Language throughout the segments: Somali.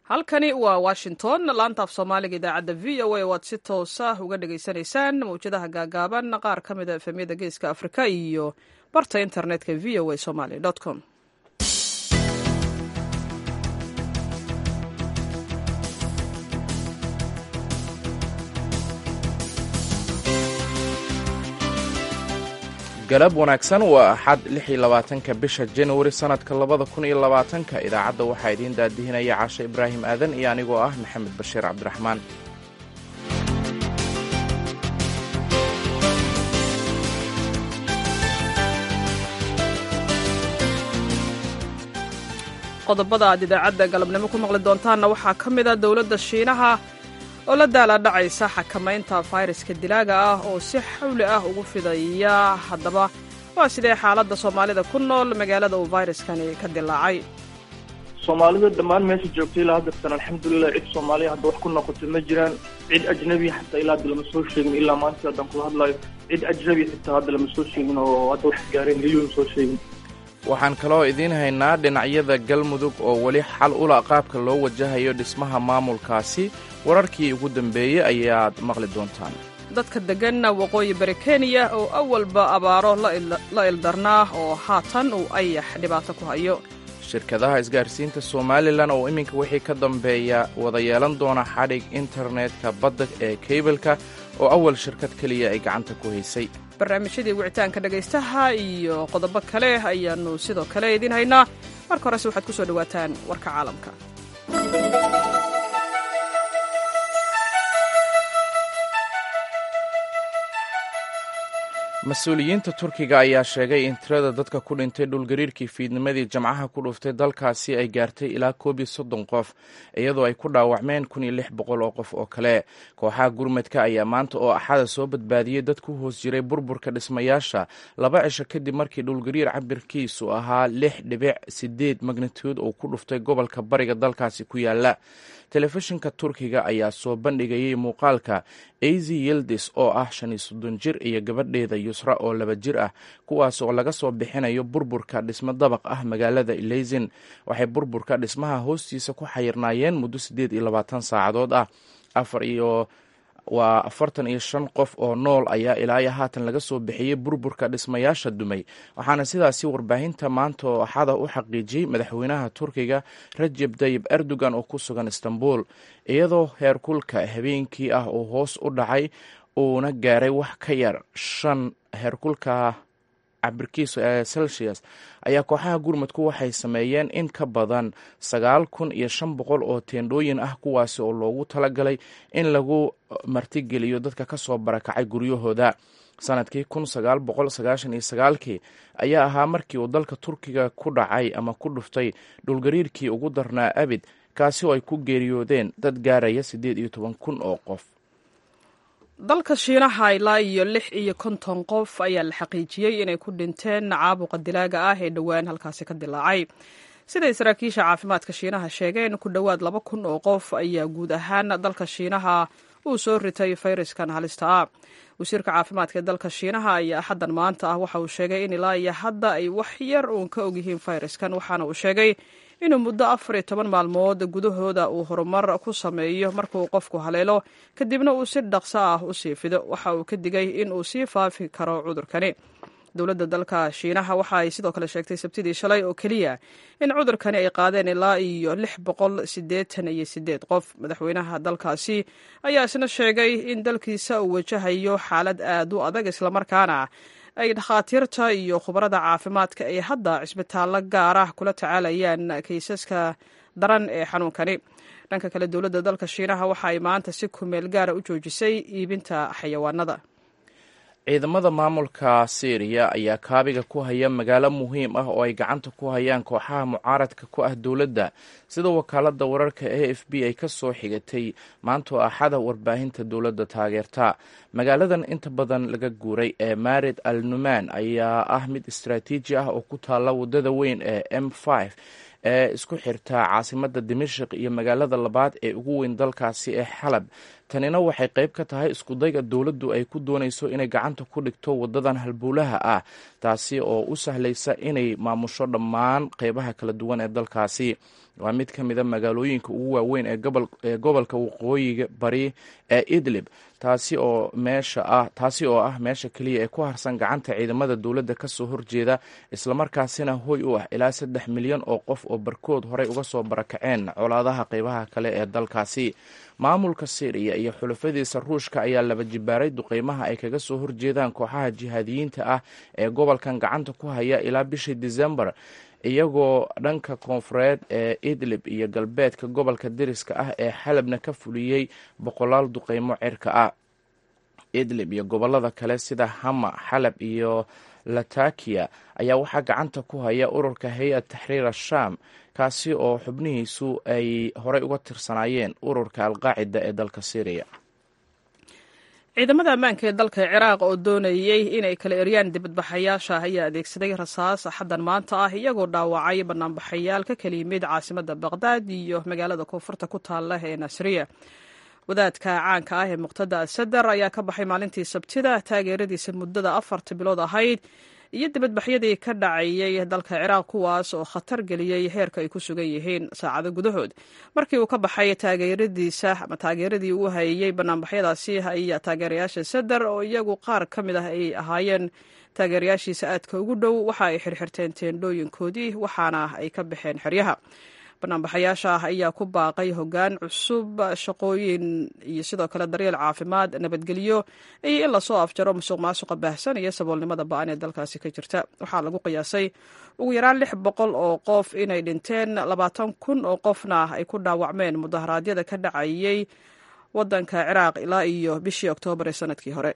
halkani waa washington laanta af soomaaliga idaacadda v o a waad si toosa uga dhagaysanaysaan mawjadaha gaagaaban qaar ka mida efemyada geeska afrika iyo barta internetka v o a somaly com galab wanaagsan waa axad lix iyo labaatanka bisha januari sannadka labada kun iyo labaatanka idaacadda waxaa idiin daadihinaya caashe ibraahim aadan iyo anigoo ah maxamed bashiir cabdiraxmaan qodobada aad idaacadda galabnimo ku maqli doontaanna waxaa ka mid a dowladda shiinaha oo la daala dhacaysa xakamaynta fayraska dilaaga ah oo si xawli ah ugu fidaya haddaba waa sidee xaaladda soomaalida ku nool magaalada uu fayraskani ka dilaacay soomaalida dhammaan meesha joogtay ilaa haddatan alxamdulilah cid soomaaliya hadda wax ku noqotay ma jiraan cid ajnabi xataa ilaa hadda lama soo sheegin ilaa maanta haddaan kula hadlayo cid ajnabi xitaa hadda lama soo sheegin oo hadda wax gaareen weli lama soo sheegin waxaan kaloo idiin haynaa dhinacyada galmudug oo weli xal ula qaabka loo wajahayo dhismaha maamulkaasi wararkii ugu dambeeyey ayaad maqli doontaan dadka degganna waqooyi bari kenya oo awalba abaaro la ildarnaa oo haatan uu ayax dhibaato ku hayo shirkadaha isgaarsiinta somalilan oo iminka wixii ka dambeeya wada yeelan doona xadhig internetka badda ee keybalka oo awal shirkad keliya ay gacanta ku haysay barnaamijyadii wicitaanka dhegaystaha iyo qodobo kale ayaannu sidoo kale idiin haynaa marka horese waxaad ku soo dhowaataan warka caalamka mas-uuliyiinta turkiga ayaa sheegay in tirada dadka ku dhintay dhulgariirkii fiidnimadii jamcaha ku dhuftay dalkaasi ay gaartay ilaa koob iyo soddon qof iyadoo ay ku dhaawacmeen kun iyo lix boqol oo qof oo kale kooxaha gurmadka ayaa maanta oo axada soo badbaadiyey dad ku hoos jiray burburka dhismayaasha laba cisho kadib markii dhulgariir cabirkiisu ahaa lix dhibic sideed magnituud uu ku dhuftay gobolka bariga dalkaasi ku yaala telefishinka turkiga ayaa soo bandhigayay muuqaalka azy yildis oo ah shan iyo soddon jir iyo gabadheeda yusra oo laba jir ah kuwaas oo laga soo bixinayo burburka dhismo dabaq ah magaalada ileysin waxay burburka dhismaha hoostiisa ku xayirnaayeen muddo siddeed iyo labaatan saacadood ah afar iyo waa afartan iyo shan qof oo nool ayaa ilaa iyo haatan laga soo bixiyey burburka dhismayaasha dumay waxaana sidaasi warbaahinta maanta oo axada u xaqiijiyey madaxweynaha turkiga rajeb tayib erdogan oo ku sugan istanbul iyadoo heerkulka habeenkii ah uu hoos u dhacay uuna gaaray wax ka yar shan heerkulka cabirkiisu ee celsius ayaa kooxaha gurmadku waxay sameeyeen in ka badan sagaal kun iyo shan boqol oo teendhooyin ah kuwaasi oo loogu talagalay in lagu martigeliyo dadka ka soo barakacay guryahooda sanadkii kun sagaal boqol sagaashan iyo sagaalkii ayaa ahaa markii uu dalka turkiga ku dhacay ama ku dhuftay dhulgariirkii ugu darnaa abid kaasi oo ay ku geeriyoodeen dad gaaraya siddeed iyo toban kun oo qof dalka shiinaha ilaa iyo lix iyo konton qof ayaa la xaqiijiyey inay ku dhinteen caabuqa dilaaga ah ee dhowaan halkaasi ka dilaacay siday saraakiisha caafimaadka shiinaha sheegeen ku dhowaad laba kun oo qof ayaa guud ahaan dalka shiinaha uu soo ritay fayraskan halista ah wasiirka caafimaadka ee dalka shiinaha ayaa axaddan maanta ah waxa uu sheegay in ilaa iyo hadda ay wax yar uun ka ogyihiin fayraskan waxaana uu sheegay inuu muddo afar iyo toban maalmood gudahooda uu horumar ku sameeyo markuu qofku haleelo kadibna uu si dhaqso ah u sii fido waxa uu ka digay in uu sii faafi karo cudurkani dowladda dalka shiinaha waxa ay sidoo kale sheegtay sabtidii shalay oo keliya in cudurkani ay qaadeen ilaa iyo lix boqol siddeetan iyo siddeed qof madaxweynaha dalkaasi ayaa isna sheegay in dalkiisa uu wajahayo xaalad aad u adag islamarkaana ay dhakhaatiirta iyo khubarada caafimaadka ay hadda cisbitaallo gaar ah kula tacaalayaan kaysaska daran ee xanuunkani dhanka kale dowladda dalka shiinaha waxa ay maanta si kumeel gaara u joojisay iibinta xayawaanada ciidamada maamulka syriya ayaa kaabiga ku haya magaalo muhiim ah oo ay gacanta ku hayaan kooxaha mucaaradka ku ah dowladda sida wakaalada wararka a f b ay ka soo xigatay maantoo axada warbaahinta dowladda taageerta magaaladan inta badan laga guuray ee marid al numan ayaa ah mid istaraatiiji ah oo ku taalla wadada weyn ee m ee isku xirta caasimadda dimashik iyo magaalada labaad ee ugu weyn dalkaasi ee xalab tanina waxay qayb ka tahay iskudayga dowladdu ay ku doonayso inay gacanta ku dhigto wadadan halbowlaha ah taasi oo u sahlaysa inay maamusho dhammaan qeybaha kala duwan ee dalkaasi waa mid ka mid a magaalooyinka ugu waaweyn ee gobolka waqooyiga bari ee idlib taasi oo meesha ah taasi oo ah meesha keliya ee ku harsan gacanta ciidamada dowladda kasoo horjeeda islamarkaasina hoy u ah ilaa saddex milyan oo qof oo barkood horey uga soo barakaceen colaadaha qeybaha kale ee dalkaasi maamulka syriya iyo xulafadiisa ruushka ayaa laba jibaaray duqeymaha ay kaga soo horjeedaan kooxaha jihaadiyiinta ah ee gobolkan gacanta ku haya ilaa bishii december iyagoo dhanka koonfureed ee idlib iyo galbeedka gobolka deriska ah ee xalabna ka fuliyey boqolaal duqeymo cirka ah idlib iyo gobolada kale sida hama xalab iyo latakiya ayaa waxaa gacanta ku haya ururka hay-ad taxriir ashaam kaasi oo xubnihiisu ay horey uga tirsanaayeen ururka alqaacida ee dalka syriya ciidamada ammaanka ee dalka ciraaq oo doonayey inay kala eryaan dibadbaxayaasha ayaa adeegsaday rasaas axaddan maanta ah iyagoo dhaawacay banaanbaxayaal ka kala yimid caasimadda baqhdaad iyo magaalada koonfurta ku taalla ee nasriya wadaadka caanka ah ee muqtada asadar ayaa ka baxay maalintii sabtida taageeradiisa muddada afarta bilood ahayd iyo dibadbaxyadii ka dhacayey dalka ciraaq kuwaas oo khatar geliyey heerka ay ku sugan yihiin saacado gudahood markii uu ka baxay taageeradiisa ama taageeradii uu hayeyey banaanbaxyadaasi ayaa taageerayaasha sadar oo iyagu qaar ka mid ah ay ahaayeen taageerayaashiisa aadka ugu dhow waxa ay xirxirteen teendhooyinkoodii waxaana ay ka baxeen xeryaha banaanbaxayaasha ayaa ku baaqay hoggaan cusub shaqooyin iyo sidoo kale daryeel caafimaad nabadgelyo iyo in lasoo afjaro musuq maasuqa baahsan iyo saboolnimada ba-an ee dalkaasi ka jirta waxaa lagu qiyaasay ugu yaraan lix boqol oo qof inay dhinteen labaatan kun oo qofna ay ku dhaawacmeen mudaharaadyada ka dhacayey wadanka ciraaq ilaa iyo bishii oktoobar ee sanadkii hore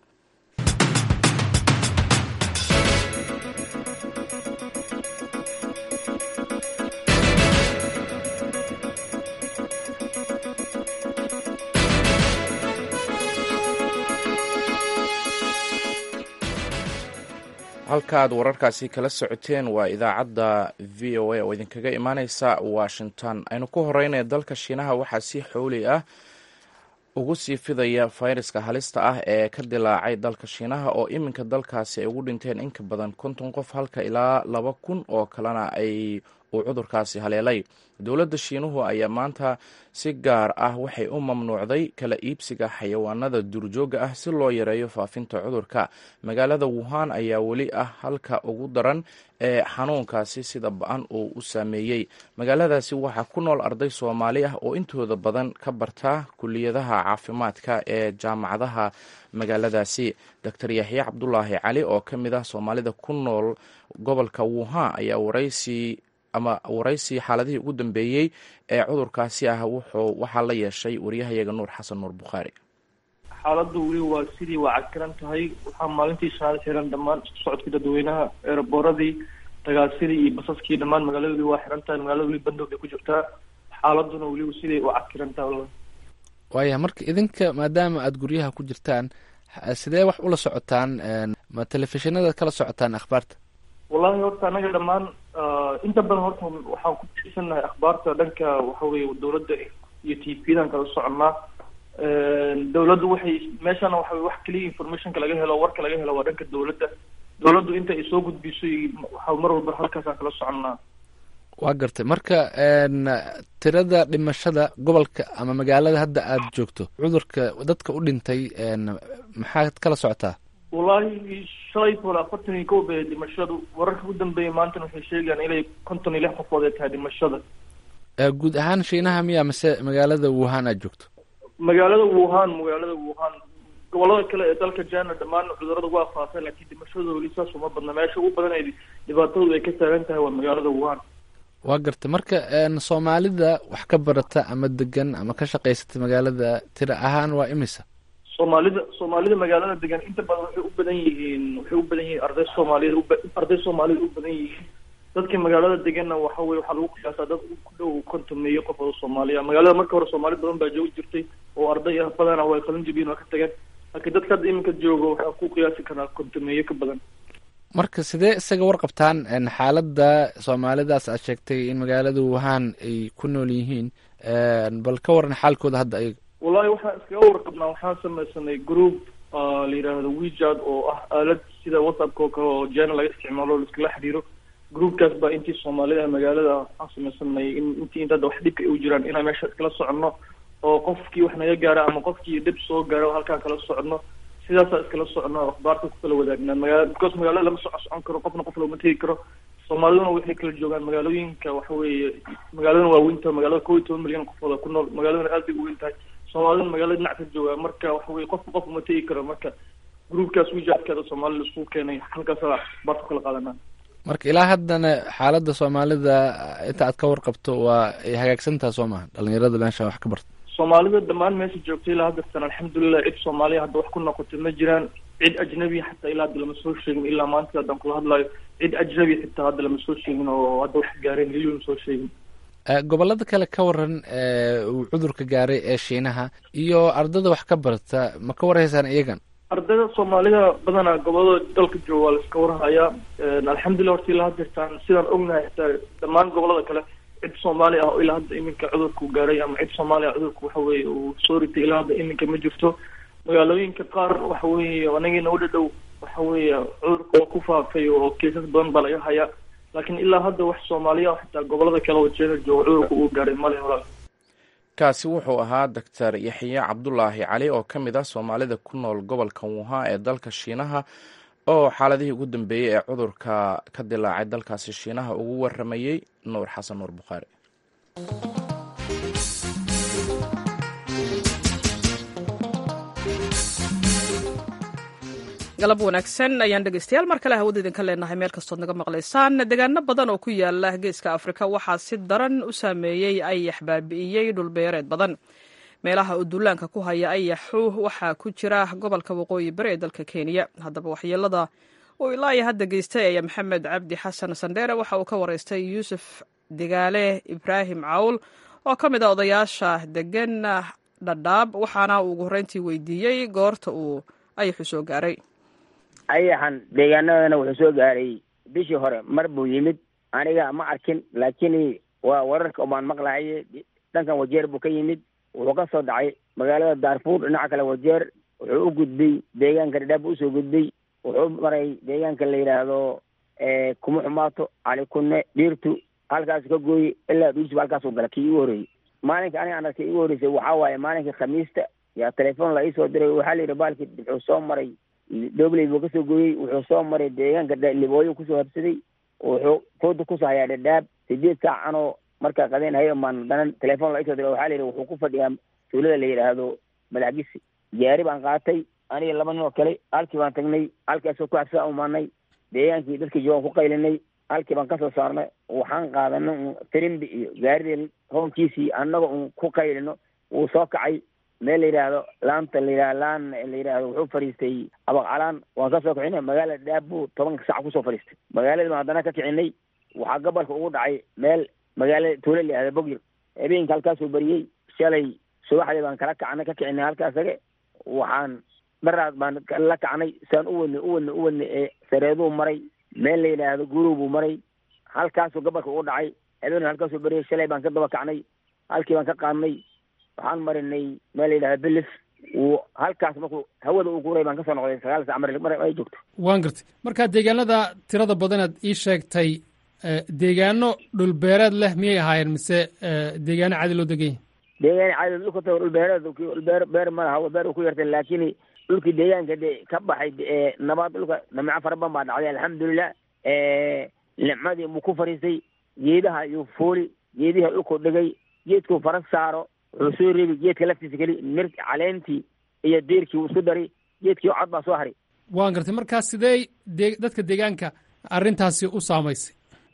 halkaaad wararkaasi kala socoteen waa idaacadda v o a oo idinkaga imaaneysa washington aynu ku horeynaya dalka shiinaha waxaa si xowli ah ugu sii fidaya fayraska halista ah ee ka dilaacay dalka shiinaha oo iminka dalkaasi ay ugu dhinteen inka badan konton qof halka ilaa laba kun oo kalena ay uu cudurkaasi haleelay dowladda shiinuhu ayaa maanta si gaar ah waxay u mamnuucday kala iibsiga xayawaanada duurjooga ah si loo yareeyo faafinta cudurka magaalada wuhan ayaa weli ah halka ugu daran ee xanuunkaasi sida ba-an uu u saameeyey magaaladaasi waxaa ku nool arday soomaali ah oo intooda badan ka barta kuliyadaha caafimaadka ee jaamacadaha magaaladaasi doctor yaxya cabdulaahi cali oo ka mid ah soomaalida ku nool gobolka wuhan ayaa waraysi ama waraysi xaaladihii ugu dambeeyey ee cudurkaasi ah wuxuu waxaa la yeeshay wariyahayaga nuur xasan nuur bukhaari xaaladdu weli waa sidii waa cakiran tahay waxaa maalintii shanaad xiran dhammaan isku socodkii dadweynaha eeraboradii tagaasidii iyo basaskii dhammaan magaalada weli waa xiran tahay magaalada weli bandoog bay ku jirtaa xaaladuna weli siday u cakiran tahay walla waaya marka idinka maadaama aada guryaha ku jirtaan sidee wax ula socotaan ma telefishinada kala socotaan akhbaarta wallahi horta anaga dhammaan inta badan horta waxaan ku tiirsannahay akhbaarta dhanka waxa weye dawladda iyo t v-dan kala soconnaa dawladdu waxay meeshana waxa wax keliya informationka laga helo warka laga helo waa dhanka dawladda dawladdu inta ay soo gudbiso waxa mar walba halkaasaan kala soconnaa waa gartay marka tirada dhimashada gobolka ama magaalada hadda aada joogto cudurka dadka u dhintay maxaad kala socotaa wallahi shalay toole afartan iyo kow bay dhimashadu wararka ugu dambeeyay maantana waxay sheegayaan inay konton iyo lix qofood ay tahay dhimashada guud ahaan shiinaha miya mase magaalada wuhan aad joogto magaalada wuhan magaalada wuhan gobolada kale ee dalka jana dhammaan cudurada waa faafeen laakiin dhimashadooda weli saas uma badna meesha ugu badan ay dhibaatadoodu ay ka taagan tahay waa magaalada wuhan waa gartay marka soomaalida wax ka barata ama degan ama ka shaqaysata magaalada tira ahaan waa imisa soomaalida soomaalida magaalada degan inta badan waxay u badan yihiin waxay u badan yihiin arday soomaaliyed arday soomaaliyed u badan yihiin dadka magaalada deganna waxa weye waxaa lagu qiyaasaa dad ku dhow kontomeeyo qof oo soomaaliya magaalada marka hore soomaali badan baa joogi jirtay oo arday ah badana way qalin jabiyeen waa ka tageen laakiin dadka hadda iminka joogo waxaa ku qiyaasi karaa kontomeeyo ka badan marka sidee isaga warqabtaan xaaladda soomaalidaas aad sheegtay in magaalada wuhan ay ku nool yihiin bal ka waran xaalkooda hadda ayaga wallahi waxaan iskaga warqabnaa waxaan samaysanay group la yidhaahdo wejad oo ah aalad sida whatsappka oo kale oo jena laga isticmaalo laiskala xiriiro groupkaas baa intii soomaalida magaalada waxaan samaysanay in intii inta hadda wax dhibka ay u jiraan inaan meesha iskala soconno oo qofkii wax naga gaara ama qofkii dhib soo gaaro halkaan kala soconno sidaasaa iskala soconno akhbaarta ku kala wadaagna magaala because magaalada lama soco socon karo qofna qof looma tegi karo soomaaliduna waxay kala joogaan magaalooyinka waxa weeye magaaladana waa weyn tahay magaalada kow iyo toban milyan qofooda ku nool magaaladana aad bay u weyn tahay soomaaliduna magaalada dhinac ka joogaa marka waxa weye qofka qof uma tegi karo marka groupkaas wijaadkeeda soomaalida isku keenay halkaasaa akhbaarta ku kala qaadanaa marka ilaa haddana xaaladda soomaalida inta aad ka warqabto waa ay hagaagsantaha soo maha dhalinyarada meesha wax ka barta soomaalida dhammaan meesha joogtay ilaa haddatan alxamdulilah cid soomaaliya hadda wax ku noqotay ma jiraan cid ajnabi xataa ilaa hadda lama soo sheegin ilaa maanta haddaan kula hadlayo cid ajnabi xitaa hadda lama soo sheegin oo hadda wax gaareen weli lama soo sheegin gobolada kale ka waran uu cudurka gaaray ee shiinaha iyo ardada wax ka barta ma ka warhaysaan iyagan ardayda soomaalida badanaa gobolada dalka jooga waa la iska warhayaa alxamdulillah horta ilaa haddeertaan sidaan ognahay xitaa dhammaan gobolada kale cid soomaali ah oo ilaa hadda iminka cudurku gaaray ama cid soomaali ah cudurku waxa weeye uu soo ritay ilaa hadda iminka ma jirto magaalooyinka qaar waxa weeye anagina u dhadhow waxa weeye cudurka waa ku faafay oo keesas badan baa laga hayaa laakiin ilaa hadda wax soomaaliya ah xitaa gobolada kale oo jeena jooga cudurka uu gaaray male walaal kaasi wuxuu ahaa doctor yaxye cabdulaahi cali oo ka mid ah soomaalida ku nool gobolka wuhan ee dalka shiinaha oo xaaladihii ugu dambeeyey ee cudurka ka dilaacay dalkaasi shiinaha ugu waramayey nuur xasan nuur bukhaari galab wanaagsan ayaan dhegeystayaal mar kale hawada idinka leenahay meel kastood naga maqlaysaan deegaano badan oo ku yaala geeska afrika waxaa si daran u saameeyey ayax baabi'iyey dhulbeereed badan meelaha uu duulaanka ku haya ayaxu waxaa ku jira gobolka waqooyi bari ee dalka kenya haddaba waxyeelada uu ilaa iyo hadda geystay ayaa maxamed cabdi xasan sandheere waxa uu ka wareystay yuusuf degaale ibraahim cawl oo ka mid a odayaasha degan dhadhaab waxaana uu ugu horreyntii weydiiyey goorta uu ayaxu soo gaaray ayaxan deegaanadana wuxuu soo gaaray bishii hore mar buu yimid aniga ma arkin laakiin waa wararka umaan maqlahaye dhankan wajeer buu ka yimid wuxuu ka soo dhacay magaalada daarfuur dhinaca kale wajeer wuxuu u gudbay deegaanka dhadhaab buu usoo gudbay wuxuu maray deegaanka la yidhaahdo kuma xumaato cali kunne dhiirtu halkaasu ka gooyey ilaa dhuusba halkaasuu gala kii igu horreeyey maalinka aniga aan arkay igu horreysay waxaa waaye maalinkii khamiista yaa telefoon la iisoo diray waxaa la yidhi baalkii wuxuu soo maray dhobley buu kasoo gooyey wuxuu soo maray deegaanka libooyo kusoo habsaday wuxuu fooda kusoo hayaa dhadhaab sideed saac anoo markaa qadeen hayo maan danan telefoon la isoo diray waxaa la yidhi wuxuu ku fadhiyaa tuulada la yidhaahdo madaxgisi gaari baan qaatay aniga laba nin oo kale halkii baan tagnay halkaasoo ku habsaa umaanay deegaankii dadkii joogan ku qaylinay halkii baan kasoo saarnay waxaan qaadanay un tirimbi iyo gaaridii hoonkiisii annaga un ku qaylino wuu soo kacay meel la yidhaahdo laanta la yidhahdo laan la yidhaahdo wuxuu fadhiistay abaqcalaan waan ka soo kicinay magaalada dhaabbu tobanka sac kusoo fadhiistay magaaladii baan haddana ka kicinay waxaa gobolka ugu dhacay meel magaalada tuula la yihahdo bogyir habeenka halkaasuu bariyey shalay subaxdii baan kala kacnay ka kicinay halkaasage waxaan dharaad baan la kacnay saan u wadnay u wadnay u wadnay ee sareeduu maray meel la yidhaahdo guruu buu maray halkaasuu gobolka ugu dhacay habeen halkaasuu bariyey shalay baan ka daba kacnay halkii baan ka qaadnay waxaan marinay meel la yidhahdo bilis wuu halkaas markuu hawada uu kuray baan kasoo noqday sagaal sac mar mar ay joogto waan gartay marka deegaanada tirada badanaad ii sheegtay deegaano dhulbeereed leh miyay ahaayeen mise deegaano caadi loo degan yahay deegaan caadi dhulka tago dhulbeereed dhulbeer beer ma laha beer ku yartay laakiin dhulkii deegaanka de ka baxay nabaad dhulka namico fara badan baa dhacday alxamdulilah nicmadii buu ku fariistay geedaha iyo fooli geediha dhulkuu dhigay geedkuu fara saaro wuxuu soo reebi geedka laftiisa keli mir caleentii iyo deerkii uu isku daray geedkii cod baa soo haray waan gartay markaa sidee de dadka deegaanka arrintaasi u saamaysay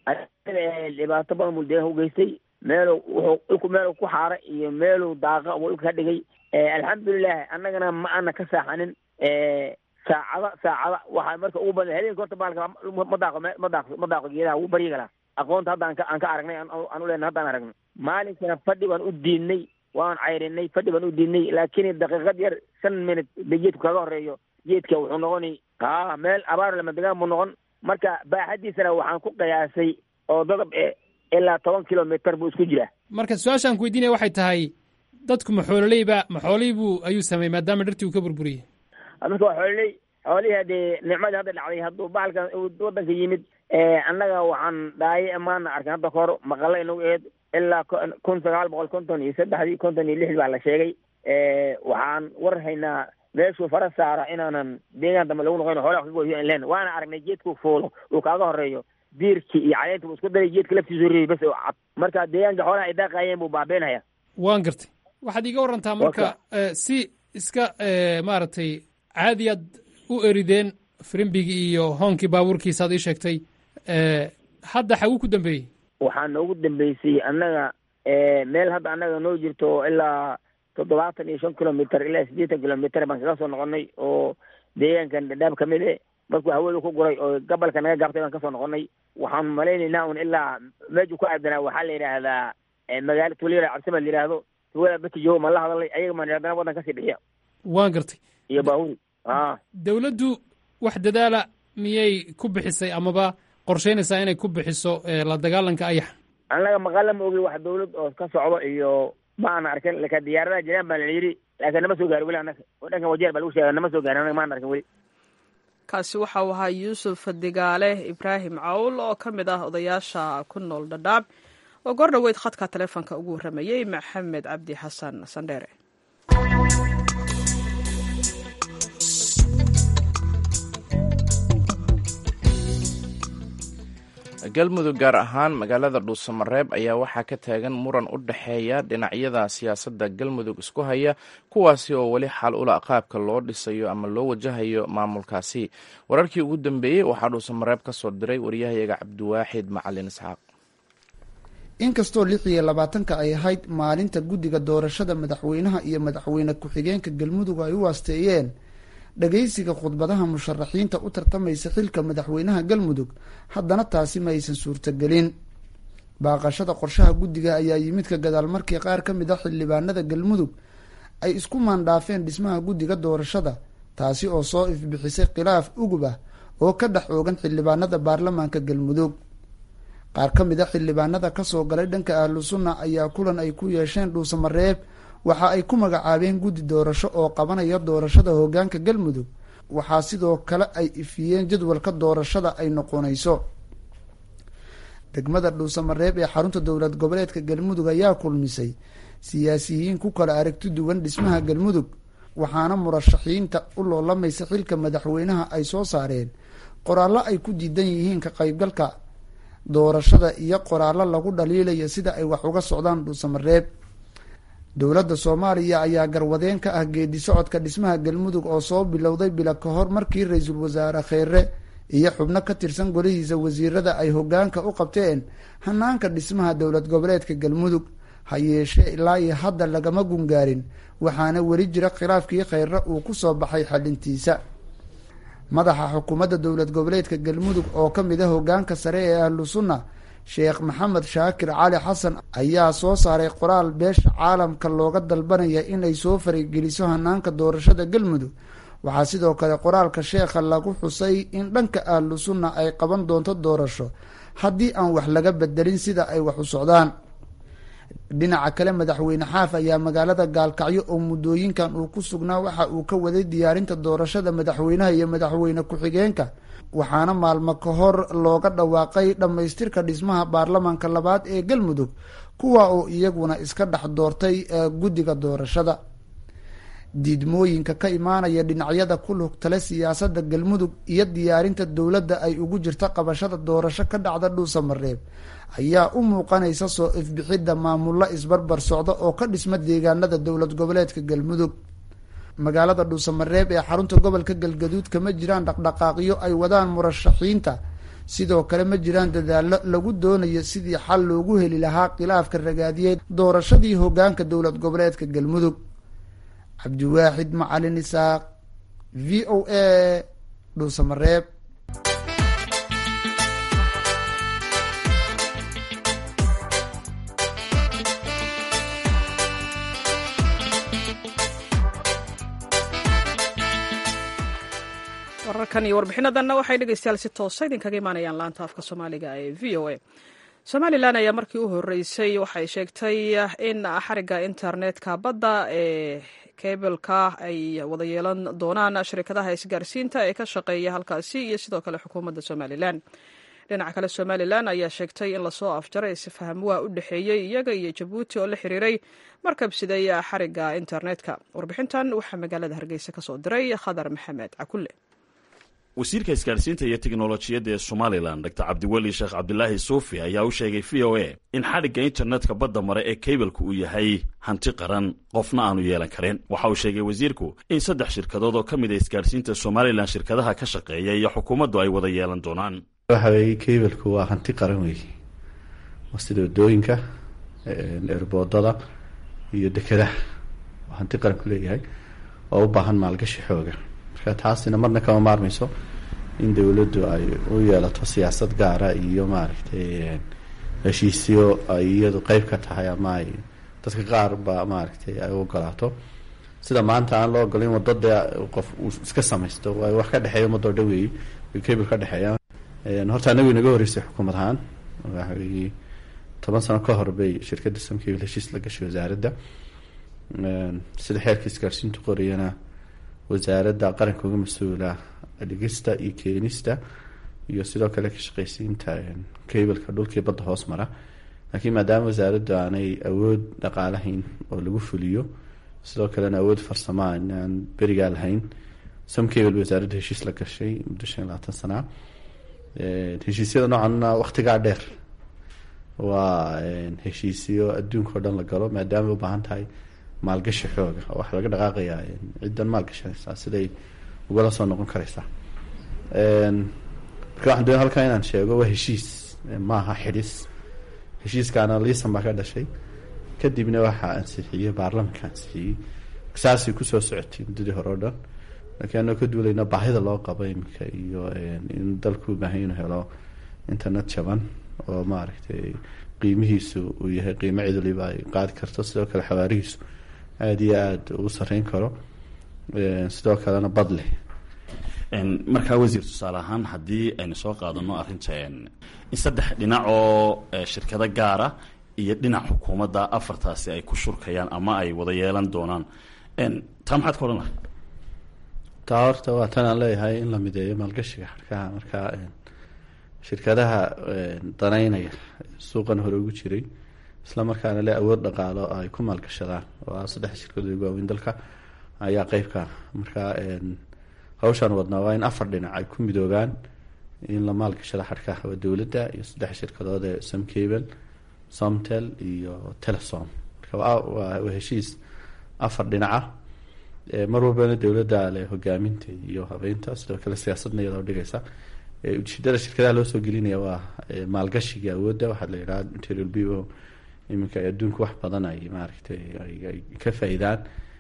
dhibaato badan buu deegaanka u geystay meeluu wuxuu dhulku meeluu ku xaara iyo meeluu daaqa buu dhulka ka dhigay alxamdulilah annagana ma ana ka saaxanin saacada saacada waxaa marka ugu badan habeenka horta baalka ma daaqo ma daaqo ma daaqo geedaha wuu baryi galaa aqoonta hadda aan ka aan ka aragnay aan u leenahay haddaan aragnay maalinkana fadhi baan u diidnay waan cayrinay fadhi baan u diidnay laakiin daqiiqad yar shan minut ba geedku kaga horeeyo geedka wuxuu noqoni ha meel abaar lama degaan buu noqon marka baaxadiisana waxaan ku qiyaasay oo dadab e ilaa toban kilomitr buu isku jiraa marka su-aashaan ku weydiinaya waxay tahay dadku ma xoololeyba ma xoolihii buu ayuu sameeyey maadaama dhirtii uu ka burburiyey marka waa xoololey xoolihii haddee nicmadii hadda dhacday hadduu bahalkan waddanka yimid annaga waxaan dhaaye maana arkan hadda kahor maqalla inagu eed ilaa kun sagaal boqol konton iyo saddexdii konton iyo lixdii baa la sheegay waxaan war haynaa meeshuu fara saara inaanan deegaan dambe lagu noqon xoolaha ka goyo in leen waana aragnay geedkuu fuulo uu kaaga horeeyo diirkii iyo caleenta buu isku daray geedka laftiisu reeyay bas oo cad marka deegaanka xoolaha ay daaqaayeen buu baabeynaya waan gartay waxaad iiga warantaa marka si iska maaragtay caadiyaad u erideen frimbigii iyo hoonkii baabuurkiisaad ii sheegtay hadda xaguu ku dambeeyey waxaa noogu dambeysay annaga meel hadda annaga noo jirto ilaa toddobaatan iyo shan kilomitr ilaa siddeetan kilomitr baan kaga soo noqonay oo deegaankan dhadhaab ka mid e markuu hawada ku guray oo gabalka naga gaabtay baan kasoo noqonay waxaan malaynaynaa un ilaa meeshuu ku aadanaa waxaa la yidhaahdaa magaalo tuulyara cabsima la yidhaahdo tuulada batijo ma la hadalay ayaga maan haddana waddan kasii bixiya waan gartay iyo baahuri a dawladdu wax dadaala miyay ku bixisay amaba qorsheynaysaa inay ku bixiso la dagaalanka ayaxa annaga maqala ma ogi wax dawlad oo ka socdo iyo ma aan arkin laka diyaaradaha jiraan baa la yidhi laakiin nama soo gaarin weli annaga oo dhankan wajeer baa lagu sheega nama soo gaarin annaga maan arkin weli kaasi waxa uu ahaa yuusuf digaale ibraahim cawl oo ka mid ah odayaasha ku nool dhadhaab oo goor dhoweyd khadka taleefonka ugu warramayey maxamed cabdi xasan sandheere galmudug gaar ahaan magaalada dhuusamareeb ayaa waxaa ka taagan muran u dhexeeya dhinacyada siyaasadda galmudug isku haya kuwaasi oo weli xal ula qaabka loo dhisayo ama loo wajahayo maamulkaasi wararkii ugu dambeeyey waxaa dhuusamareeb ka soo diray waryahayaga cabdiwaaxid macalin isxaaq inkastoo lix iyo labaatanka ay ahayd maalinta guddiga doorashada madaxweynaha iyo madaxweyne ku-xigeenka galmudug ay u waasteeyeen dhagaysiga khudbadaha musharaxiinta u tartamaysa xilka madaxweynaha galmudug haddana taasi ma aysan suurtagelin baaqashada qorshaha guddiga ayaa yimid ka gadaal markii qaar ka mid a xildhibaanada galmudug ay isku maandhaafeen dhismaha guddiga doorashada taasi oo soo ifbixisay khilaaf ugub ah oo ka dhex oogan xildhibaanada baarlamaanka galmudug qaar ka mid a xildhibaanada kasoo galay dhanka ahlu sunna ayaa kulan ay ku yeesheen dhuusamareeb waxa ay ku magacaabeen guddi doorasho oo qabanaya doorashada hoggaanka galmudug waxaa sidoo kale ay ifiyeen jadwalka doorashada ay noqonayso degmada dhuusamareeb ee xarunta dowlad goboleedka galmudug ayaa kulmisay siyaasiyiin ku kala aragti duwan dhismaha galmudug waxaana murashaxiinta u loolamaysa xilka madaxweynaha ay soo saareen qoraallo ay ku diidan yihiin ka qaybgalka doorashada iyo qoraallo lagu dhaliilaya sida ay wax uga socdaan dhuusamareeb dowladda soomaaliya ayaa garwadeen ka ah geedi socodka dhismaha galmudug oo soo bilowday bila ka hor markii ra-iisul wasaare kheere iyo xubno ka tirsan golihiisa wasiirada ay hoggaanka u qabteen hanaanka dhismaha dowlad goboleedka galmudug ha yeeshee ilaa iyo hadda lagama gungaarin waxaana weli jira khilaafkii kheyre uu ku soo baxay xalintiisa madaxa xukuumadda dowlad goboleedka galmudug oo ka mid a hoggaanka sare ee ahlu sunna sheekh maxamed shaakir cali xasan ayaa soo saaray qoraal beesha caalamka looga dalbanaya inay soo farigeliso hanaanka doorashada galmudug waxaa sidoo kale qoraalka sheekha lagu xusay in dhanka ahlu sunna ay qaban doonto doorasho haddii aan wax laga bedelin sida ay wax u socdaan dhinaca kale madaxweyne xaaf ayaa magaalada gaalkacyo oo muddooyinkan uu ku sugnaa waxa uu ka waday diyaarinta doorashada madaxweynaha iyo madaxweyne ku-xigeenka waxaana maalmo ka hor looga dhawaaqay dhammaystirka dhismaha baarlamaanka labaad ee galmudug kuwa oo iyaguna iska dhex doortay guddiga doorashada diidmooyinka ka imaanaya dhinacyada ku lugtale siyaasadda galmudug iyo diyaarinta dowladda ay ugu jirta qabashada doorasho ka dhacda dhuusamareeb ayaa u muuqanaysa soo ifbixidda maamullo isbarbar socda oo ka dhisma deegaanada dowlad goboleedka galmudug magaalada dhuusamareeb ee xarunta gobolka galgaduud kama jiraan dhaqdhaqaaqyo ay wadaan murashaxiinta sidoo kale ma jiraan dadaallo lagu doonayo sidii xal loogu heli lahaa khilaafka ragaadiyeed doorashadii hoggaanka dowlad goboleedka galmudug cabdiwaaxid macalin isaaq v o a dhuusamareeb wararkan iyo warbixinadanna waxay dhegeystayaal si toosa idinkaga imaanayaan laanta afka soomaaliga ee v o a somalilan ayaa markii u horeysay waxay sheegtay in xariga internetka badda ee kebilka ay wada yeelan doonaan shirkadaha isgaarsiinta ee ka shaqeeya halkaasi iyo sidoo kale xukuumadda somalilan dhinaca kale somalilan ayaa sheegtay in lasoo afjaray isfahamwaa u dhexeeyey iyaga iyo jabuuti oo la xiriiray markabsiday xariga internetka warbixintan waxaa magaalada hargeysa kasoo diray khadar maxamed cakulle wasiirka isgaarsiinta iyo teknolojiyadda ee somalilan dor cabdiweli sheekh cabdilaahi suufi ayaa u sheegay v o a in xadhigga internetka badda mare ee kaybelka uu yahay hanti qaran qofna aanu yeelan karin waxa uu sheegay wasiirku in saddex shirkadood oo ka mid a isgaarsiinta somalilan shirkadaha ka shaqeeya iyo xukuumaddu ay wada yeelan doonaan waxa weeye kaybelku waa hanti qaran weeye waa sida wadooyinka erboodada iyo dekedaha waa hanti qaranku leeyahay oo u baahan maalgashi xooga marka taasina marna kama maarmayso in dowladdu ay u yeelato siyaasad gaara iyo maaragtay heshiisyo ay iyadu qeyb ka tahay ama ay dadka qaar ba maaragtay ay u ogolaato sida maanta aan loo ogolayn waddo dee qof uu iska samaysto waa wax ka dhexeeya ummadoo dhan weeye cable ka dhexeeya horta anagu inaga horeysay xukuumad ahaan waxa weeye toban sano ka hor bay shirkadda samcable heshiis la gashay wasaaradda sida xeerka isgaarsiintu qorayana wasaaradda qaranka uga mas-uula dhigista iyo keenista iyo sidoo kale ka shaqeysiinta cableka dhulkii badda hoos mara laakiin maadaama wasaaraddu aanay awood dhaqaalahayn oo lagu fuliyo sidoo kalena awood farsamaa inaan berigaa lahayn samcable wasaaradda heshiis la gashay muddo shan iyo labaatan sanaa heshiisyada noocanna waktigaa dheer waa heshiisyo adduunka o dhan la galo maadaama u baahan tahay maalgashi xooga oo waxaa laga dhaqaaqayaa ciddan maalgashanaysaa siday ugala soo noqon karaysaa marka waxaan doonay halkan inaan sheego waa heshiis maaha xidhis heshiiskaana liisan baa ka dhashay kadibna waxaa ansixiyey baarlamanka ansixiyey saasay kusoo socotay muddadii hore o dhan laakiin anoo ka duulayna baahida loo qabo iminka iyo in dalku ubaahan inuu helo internet jaban oo maaragtay qiimihiisu uu yahay qiimo cid waliba ay qaadi karto sidoo kale xawaarihiisu aada iyo aada uu sareyn karo sidoo kalena bad leh markaa wasiir tusaale ahaan haddii aynu soo qaadano arrinta in saddex dhinac oo shirkado gaara iyo dhinac xukuumadda afartaasi ay ku shurkayaan ama ay wada yeelan doonaan taa maxaad ka odhan lahay taa horta waa tan aan leeyahay in la mideeyo maalgashiga xarkaha markaa shirkadaha danaynaya suuqan hore ugu jiray isla markaana le awood dhaqaalo ay ku maalgashadaan oo ah saddex shirkadood ugu waaweyn dalka ayaa qeybka markaa hawshaan wadnaa waa in afar dhinac ay ku midoobaan in la maalgashado xarkaha waa dowladda iyo saddex shirkadood ee samcable somtel iyo telesom marka waa heshiis afar dhinaca mar walbana dowladda le hogaaminta iyo habeynta sidoo kale siyaasadna iyadoo dhigaysa ujeedada shirkadaha loo soo gelinaya waa maalgashiga awoodda waxaa la yidhaha interior b o iminka adduunka wax badan ay maaragtay ay ka faa-idaan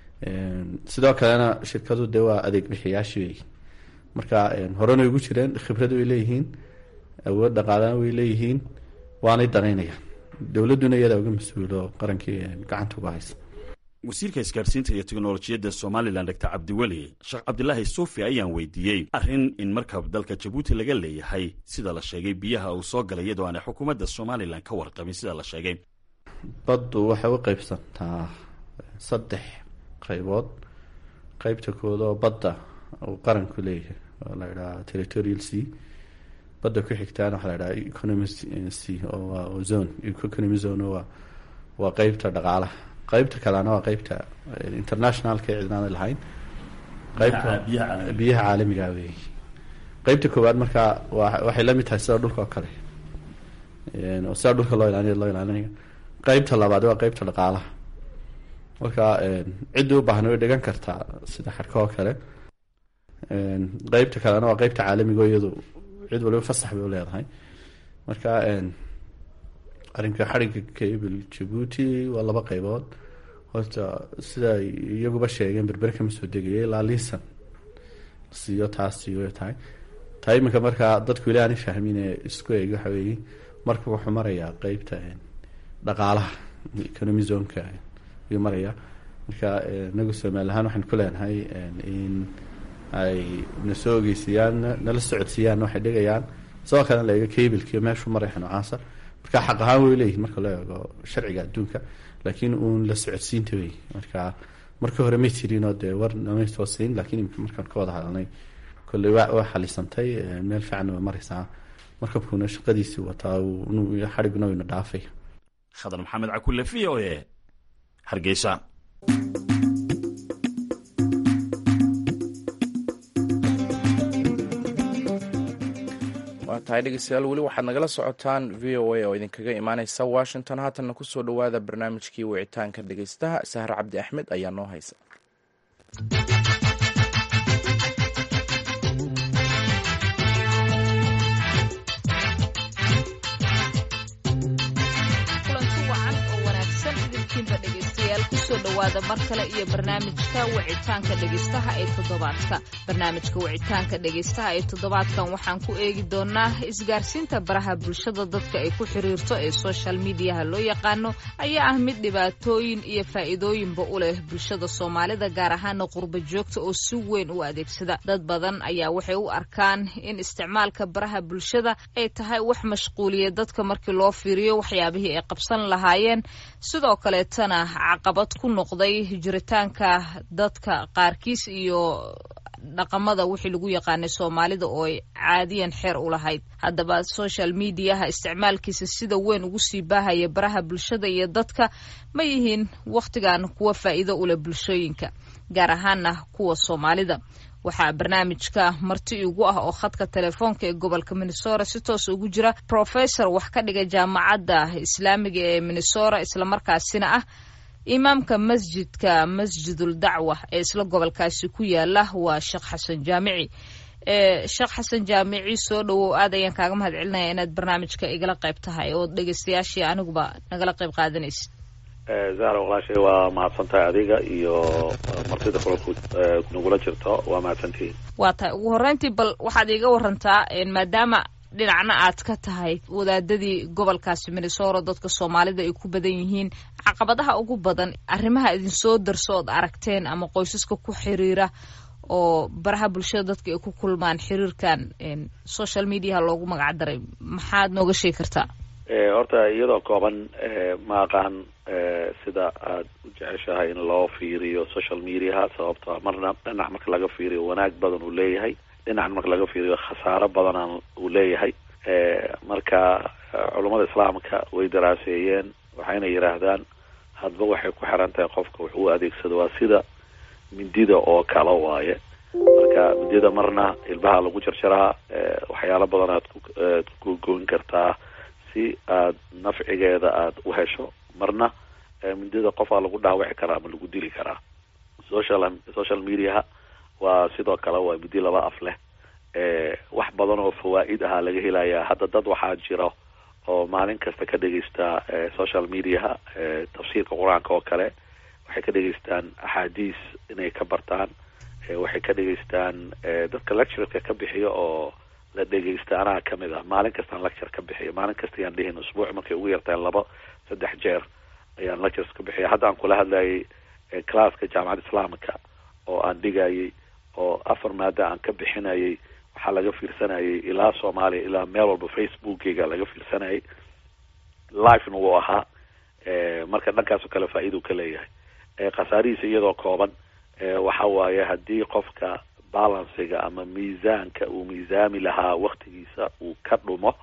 sidoo kalena shirkadu dee waa adeeg bixiyaashi wey marka horena ugu jireen khibrad way leeyihiin awood dhaqaalana way leeyihiin waanay danaynayaan dowladduna iyadaa uga mas-uulo qarankii gacanta uga haysa wasiirka isgaarsiinta iyo teknolojiyadda somalilan dor cabdiweli sheekh cabdilaahi suufi ayaan weydiiyey arrin in markab dalka jabuuti laga leeyahay sida la sheegay biyaha uu soo galay iyadoo aanay xukuumadda somalilan ka warqabin sida la sheegay baddu waxay u qeybsantaa saddex qaybood qeybta kood oo badda uu qaranku leeyahay oo la idhaha territorial c badda ku xigtaana waxaa la idhaha economy c oo zone economy zone waa waa qeybta dhaqaalaha qeybta kalena waa qeybta internationalka ee cidnaana lahayn qeybta biyaha caalamiga wey qeybta koowaad markaa wa waxay la mid tahay sida dhulka oo kale oo sida dhulka loo ilaaliyo loo ilaalinayo qeybta labaad waa qeybta dhaqaalaha marka cidda u baahna way dhigan kartaa sida xarka oo kale qeybta kalena waa qeybta caalamiga iyadu cid waliba fasax bay u leedahay marka arrinka xarigga cable jabuuti waa laba qeybood horta sida iyaguba sheegeen berbere kama soo degaya ilaa liisan siiyo taas siiyo tahay taa iminka markaa dadku ilaa aan fahmin ee isku eeg waxa weeye marka wuxuu marayaa qeybta dhaqaalaha economy zoneka ayuu marayaa marka inagu somali ahaan waxaan ku leenahay in ay na soo ogeysiiyaan nala socodsiiyaan waxay dhigayaan sidoo kalena la eego cablekii meeshu maraya noocaasa marka xaq ahaan way leeyihin marka loo eego sharciga adduunka laakiin uun la socodsiinta wey marka markii hore may jirinoo dee war namay soo siin laakiin imika markaan ka wada hadalnay kolley waa waa xalisantay meel fiicanna way maraysaa markabkuuna shaqadiisii wataa xadhiguna wayna dhaafay khadar maxamed cakulle v o e hargeysa waa tahay dhegeystayaal weli waxaad nagala socotaan v o a oo idinkaga imaaneysa washington haatanna kusoo dhowaada barnaamijkii wicitaanka dhegeystaha sahre cabdi axmed ayaa noo haysa kusoo dhowaada mar kale iyo barnaamijka wicitaanka dhegeystaha ee toddobaadka barnaamijka wicitaanka dhegeystaha ee toddobaadkan waxaan ku eegi doonaa isgaarsiinta baraha bulshada dadka ay ku xiriirto ee social mediaha loo yaqaano ayaa ah mid dhibaatooyin iyo faa'iidooyinba u leh bulshada soomaalida gaar ahaana qurba joogta oo si weyn u adeegsada dad badan ayaa waxay u arkaan in isticmaalka baraha bulshada ay tahay wax mashquuliya dadka markii loo fiiriyo waxyaabihii ay qabsan lahaayeen sidoo kaleetana caqabad ku noqday jiritaanka dadka qaarkiis iyo dhaqamada wixii lagu yaqaanay soomaalida oo ay caadiyan xeer u lahayd haddaba social mediaha isticmaalkiisa sida weyn ugu sii baahaya baraha bulshada iyo dadka ma yihiin wakhtigan kuwa faa'iido u leh bulshooyinka gaar ahaana kuwa soomaalida waxaa barnaamijka marti igu ah oo khadka telefoonka ee gobolka minnesota si toos ugu jira professor wax ka dhiga jaamacadda islaamiga ee minnesota islamarkaasina ah imaamka masjidka masjidul dacwa ee isla gobolkaasi ku yaala waa sheekh xasan jaamici sheekh xasan jaamici soo dhowow aad ayaan kaaga mahad celinaya inaad barnaamijka igala qayb tahay oo dhegeystayaashii aniguba nagala qayb qaadanaysa zahra walaashay waa mahadsantahay adiga iyo martida kulanku nagula jirto waa mahadsantihiin waa tahay ugu horreyntii bal waxaad iiga warantaa maadaama dhinacna aad ka tahay wadaadadii gobolkaasi minnesota dadka soomaalida ay ku badan yihiin caqabadaha ugu badan arrimaha idinsoo darso ood aragteen ama qoysaska ku xiriira oo baraha bulshada dadka ay ku kulmaan xiriirkan social mediaha loogu magac daray maxaad nooga sheegi kartaa horta iyadoo kooban ma aqaan sida aad u jeceshahay in loo fiiriyo social mediaha sababto marna dhinac marka laga fiiriyo wanaag badan uu leeyahay dhinacan marka laga fiiriyo khasaaro badanaan uu leeyahay marka culummada islaamka way daraaseeyeen waxayna yidhaahdaan hadba waxay ku xiran tahay qofka wax uu adeegsado waa sida mindida oo kale waaye marka mindida marna ilbaha lagu jarjaraa waxyaalo badan aad ku goyn kartaa si aad nafcigeeda aada u hesho marna mindida qofaa lagu dhaawici karaa ama lagu dili karaa social social mediaha waa sidoo kale waa midi laba af leh wax badan oo fawaa'id ahaa laga helayaa hadda dad waxaa jiro oo maalin kasta ka dhegeysta social mediaha tafsiirka qur-aanka oo kale waxay ka dhegeystaan axaadiis inay ka bartaan waxay ka dhegeystaan dadka lectureka ka bixiyo oo la dhegeysta anaa kamid ah maalin kastaan lecture ka bixiyo maalin kasta ayaan dhihin usbuuc markay ugu yartahay laba saddex jeer ayaan lectures ka bixiya hadda aan kula hadlayay classka jaamacadda islaamka oo aan dhigayay oo afar maada aan ka bixinayay waxaa laga fiirsanayay ilaa soomaaliya ilaa meel walba facebookeyga laga fiirsanayay livena wuu ahaa marka dhankaas oo kale faa-iiduu ka leeyahay khasaarihiisa iyadoo kooban waxa waaye haddii qofka balansiga ama miisaanka uu miisaami lahaa waktigiisa uu ka dhumo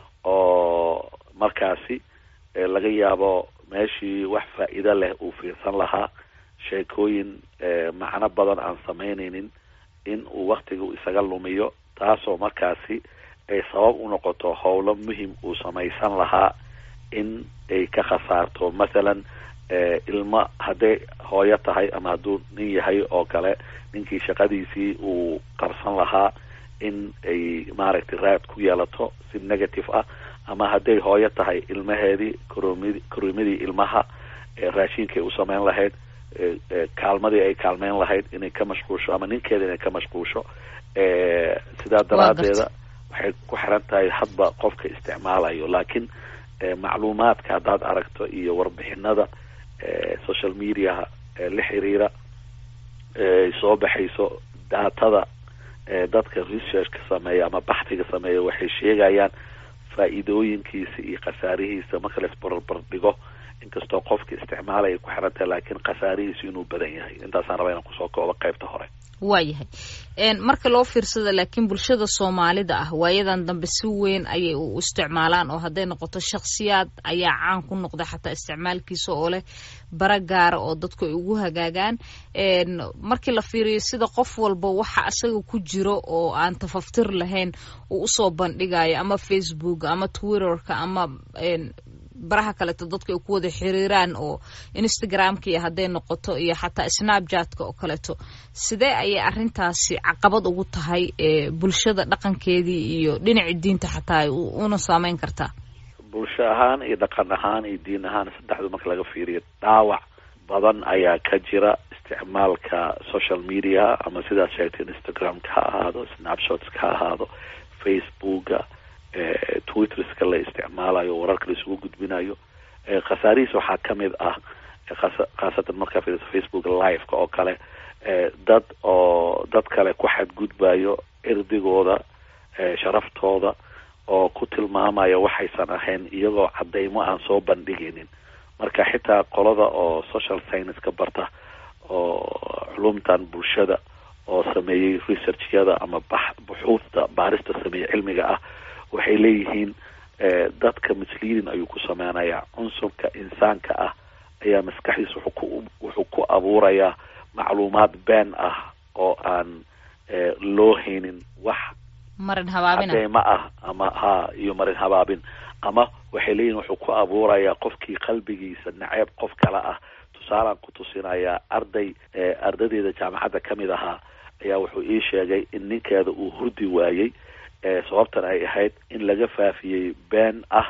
oo markaasi laga yaabo meeshii wax faa-iido leh uu fiirsan lahaa sheekooyin macno badan aan samaynaynin in uu waktiga isaga lumiyo taasoo markaasi ay sabab u noqoto howlo muhim uu samaysan lahaa in ay ka khasaarto mathalan ilmo hadday hooyo tahay ama hadduu nin yahay oo kale ninkii shaqadiisii uu qabsan lahaa in ay maaragtay raad ku yeelato si negative ah ama hadday hooyo tahay ilmaheedii koromid korimadii ilmaha raashinkay u sameyn lahayd kaalmadii ay kaalmeyn lahayd inay ka mashquulsho ama ninkeeda inay ka mashquulsho sidaa daraadeeda waxay ku xiran tahay hadba qofka isticmaalayo laakiin macluumaadka haddaad aragto iyo warbixinada social mediaha la xiriira ay soo baxayso daatada dadka researchka sameeya ama baxtiga sameeya waxay sheegayaan faa'iidooyinkiisa iyo khasaarihiisa marka la isbarbar dhigo inkastoo qofka isticmaalaya ku xirantahay laakiin khasaarihiisu inuu badan yahay intaasaan rabaa inaan kusoo koobo qaybta hore waayahay marka loo fiirsada laakiin bulshada soomaalida ah waayadan dambe si weyn ayay u isticmaalaan oo hadday noqoto shakhsiyaad ayaa caan ku noqda xataa isticmaalkiisa oo leh bara gaara oo dadku ay ugu hagaagaan markii la fiiriyo sida qof walba waxa asaga ku jiro oo aan tafaftir lahayn uu usoo bandhigayo ama facebook ama twitterka ama baraha kaleeto dadku ay ku wada xiriiraan oo instagramka iyo hadday noqoto iyo xataa snapjatka oo kaleeto sidee ayay arrintaasi caqabad ugu tahay bulshada dhaqankeedii iyo dhinaci diinta xataa una saameyn kartaa bulsho ahaan iyo dhaqan ahaan iyo diin ahaan saddexdu marka laga fiiriyo dhaawac badan ayaa ka jira isticmaalka social media ama sidaad sheegtay instagramka ha ahaado snapshotska ha ahaado facebooka twitterska la isticmaalayo wararka la isugu gudbinayo khasaarihiis waxaa kamid ah khaasatan markaa fiiriso facebook liveka oo kale dad oo dad kale ku xadgudbayo erdigooda sharaftooda oo ku tilmaamaya waxaysan ahayn iyagoo cadeymo aan soo bandhigaynin marka xitaa qolada oo social science-ka barta oo culumtan bulshada oo sameeyey researchyada ama bax buxuusta baarista sameeyey cilmiga ah waxay leeyihiin dadka misleading ayuu ku sameynayaa cunsurka insaanka ah ayaa maskaxdiisa wuxuu ku wuxuu ku abuurayaa macluumaad been ah oo aan loo haynin wax marin habaabina cadeymo ah ama ha iyo marin habaabin ama waxay leeyihin wuxuu ku abuurayaa qofkii qalbigiisa naceeb qof kale ah tusaalaan ku tusinayaa arday ardadeeda jaamacadda kamid ahaa ayaa wuxuu ii sheegay in ninkeeda uu hurdi waayey sababtan ay ahayd in laga faafiyey been ah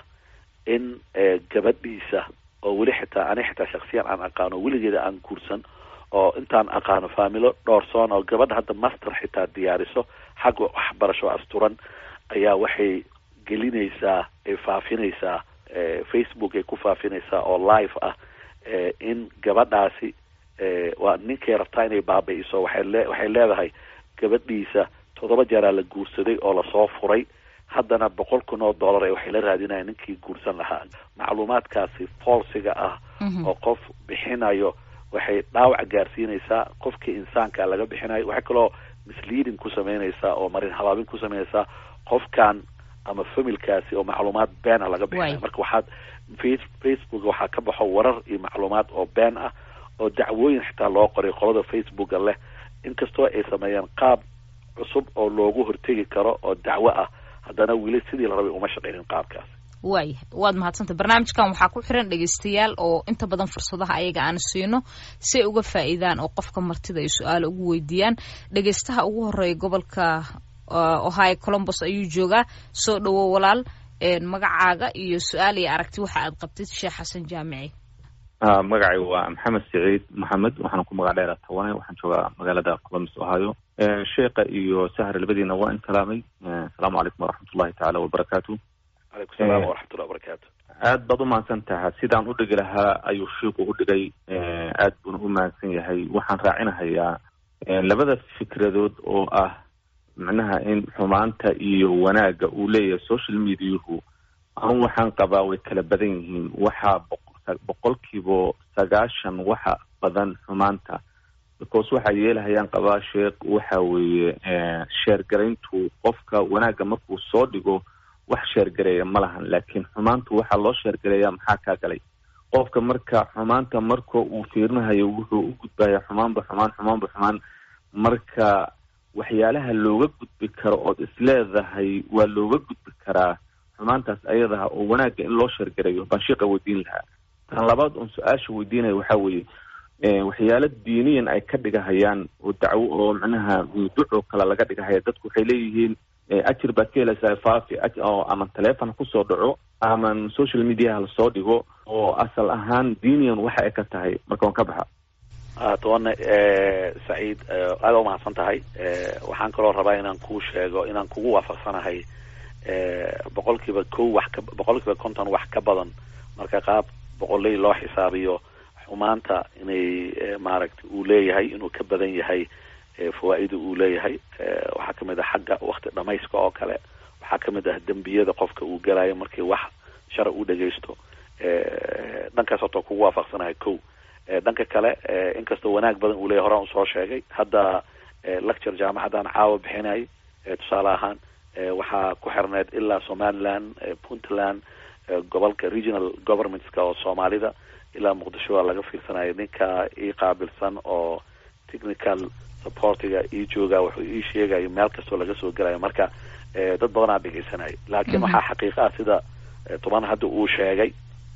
in gabadhiisa oo weli xitaa ani xitaa shaksiyan aan aqaano weligeeda aan guursan oo intaan aqaano faamilo dhoorsoon oo gabadha hadda master xitaa diyaariso xagga waxbarasho asturan ayaa waxay gelinaysaa ay faafinaysaa facebook ay ku faafinaysaa oo live ah in gabadhaasi waa ninkay rabtaa inay baabi'iso waxay le waxay leedahay gabadhiisa toddoba jeeraa la guursaday oo lasoo furay haddana boqol kun oo dollar ee waxay la raadinayaan ninkii guursan lahaa macluumaadkaasi foolsiga ah oo qof bixinayo waxay dhaawac gaarsiinaysaa qofkii insaanka laga bixinayo waxay kaloo misleading ku sameynaysaa oo marin habaabin ku sameynaysaa qofkan ama familkaasi oo macluumaad been ah laga bixinayo marka waxaad facebook waxaa ka baxo warar iyo macluumaad oo been ah oo dacwooyin xitaa loo qoray qolada facebooka leh inkastoo ay sameeyeen qaab cusub oo loogu hortegi karo oo dacwo ah haddana weli sidii la rabay uma shaqeynin qaabkaas waayahay waad mahadsantay barnaamijkan waxaa ku xiran dhegeystayaal oo inta badan fursadaha ayaga aan siino si ay uga faa'iidaan oo qofka martida ay su-aalo ugu weydiiyaan dhegeystaha ugu horeeya gobolka ohio colombos ayuu joogaa soo dhowo walaal magacaaga iyo su-aal iyo aragti waxa aad qabtid sheekh xasan jaamici magacay waa maxamed siciid maxamed waxaan ku magac dheera tawane waxaan joogaa magaalada columbus ohio sheekha iyo sahar labadiina waa in salaamay asalaamu calaykum waraxmatullahi tacaala wabarakaatu calaykum salaam waraxmatullahi wabarakaatu aad baad umahadsan taha sidaan u dhigi lahaa ayuu shiiku u dhigay aad buuna u mahadsan yahay waxaan raacinahayaa labada fikradood oo ah macnaha in xumaanta iyo wanaagga uu leeyahay social mediahu anu waxaan qabaa way kala badan yihiin waxaa boqolkiiba sagaashan waxa badan xumaanta because waxay yeelahayaan qabaa sheekh waxa weeye sheergarayntu qofka wanaagga markuu soo dhigo wax sheergareeya ma lahan laakiin xumaantu waxaa loo sheergareeya maxaa kaa galay qofka marka xumaanta marka uu fiirinahayo wuxuu u gudbaya xumaanba xumaan xumaanba xumaan marka waxyaalaha looga gudbi karo ood isleedahay waa looga gudbi karaa xumaantaas ayadaha oo wanaagga in loo sheergareeyo baan sheeqa weydiin lahaa tan labaad oon su-aasha weydiinaya waxaa weeye waxyaalo diiniyan ay ka dhigahayaan oo dacwo oo macnaha ducoo kale laga dhigahaya dadku waxay leeyihiin ajir baad ka helaysaa faafi oo ama taleefon kusoo dhaco ama social mediaha lasoo dhigo oo asal ahaan diiniyan waxa ay ka tahay marka waan ka baxa tobanne saciid aada umahadsan tahay waxaan kaloo rabaa inaan kuu sheego inaan kugu waafaqsanahay boqol kiiba ko wax ka boqol kiiba konton wax ka badan marka qaab boqoley loo xisaabiyo xumaanta inay maaragtay uu leeyahay inuu ka badan yahay fawaa-ida uu leeyahay waxaa kamid ah xagga wakti dhamayska oo kale waxaa kamid ah dembiyada qofka uu galayo markii wax shara u dhagaysto dhankaas horta kugu waafaqsanahay ko dhanka kale inkastoo wanaag badan uu leeyahy horaan usoo sheegay hadda lecture jaamacadan caawa bixinay tusaale ahaan waxaa ku xirneyd ilaa somaliland puntland gobolka regional governmentska oo soomaalida ilaa muqdisho waa laga fiirsanaya ninka ii qaabilsan oo technical supportiga ii jooga wuxuu ii sheegayo meel kastoo laga soo gelayo marka dad badanaa dhegeysanaya laakiin waxaa xaqiiqa ah sida toban hadda uu sheegay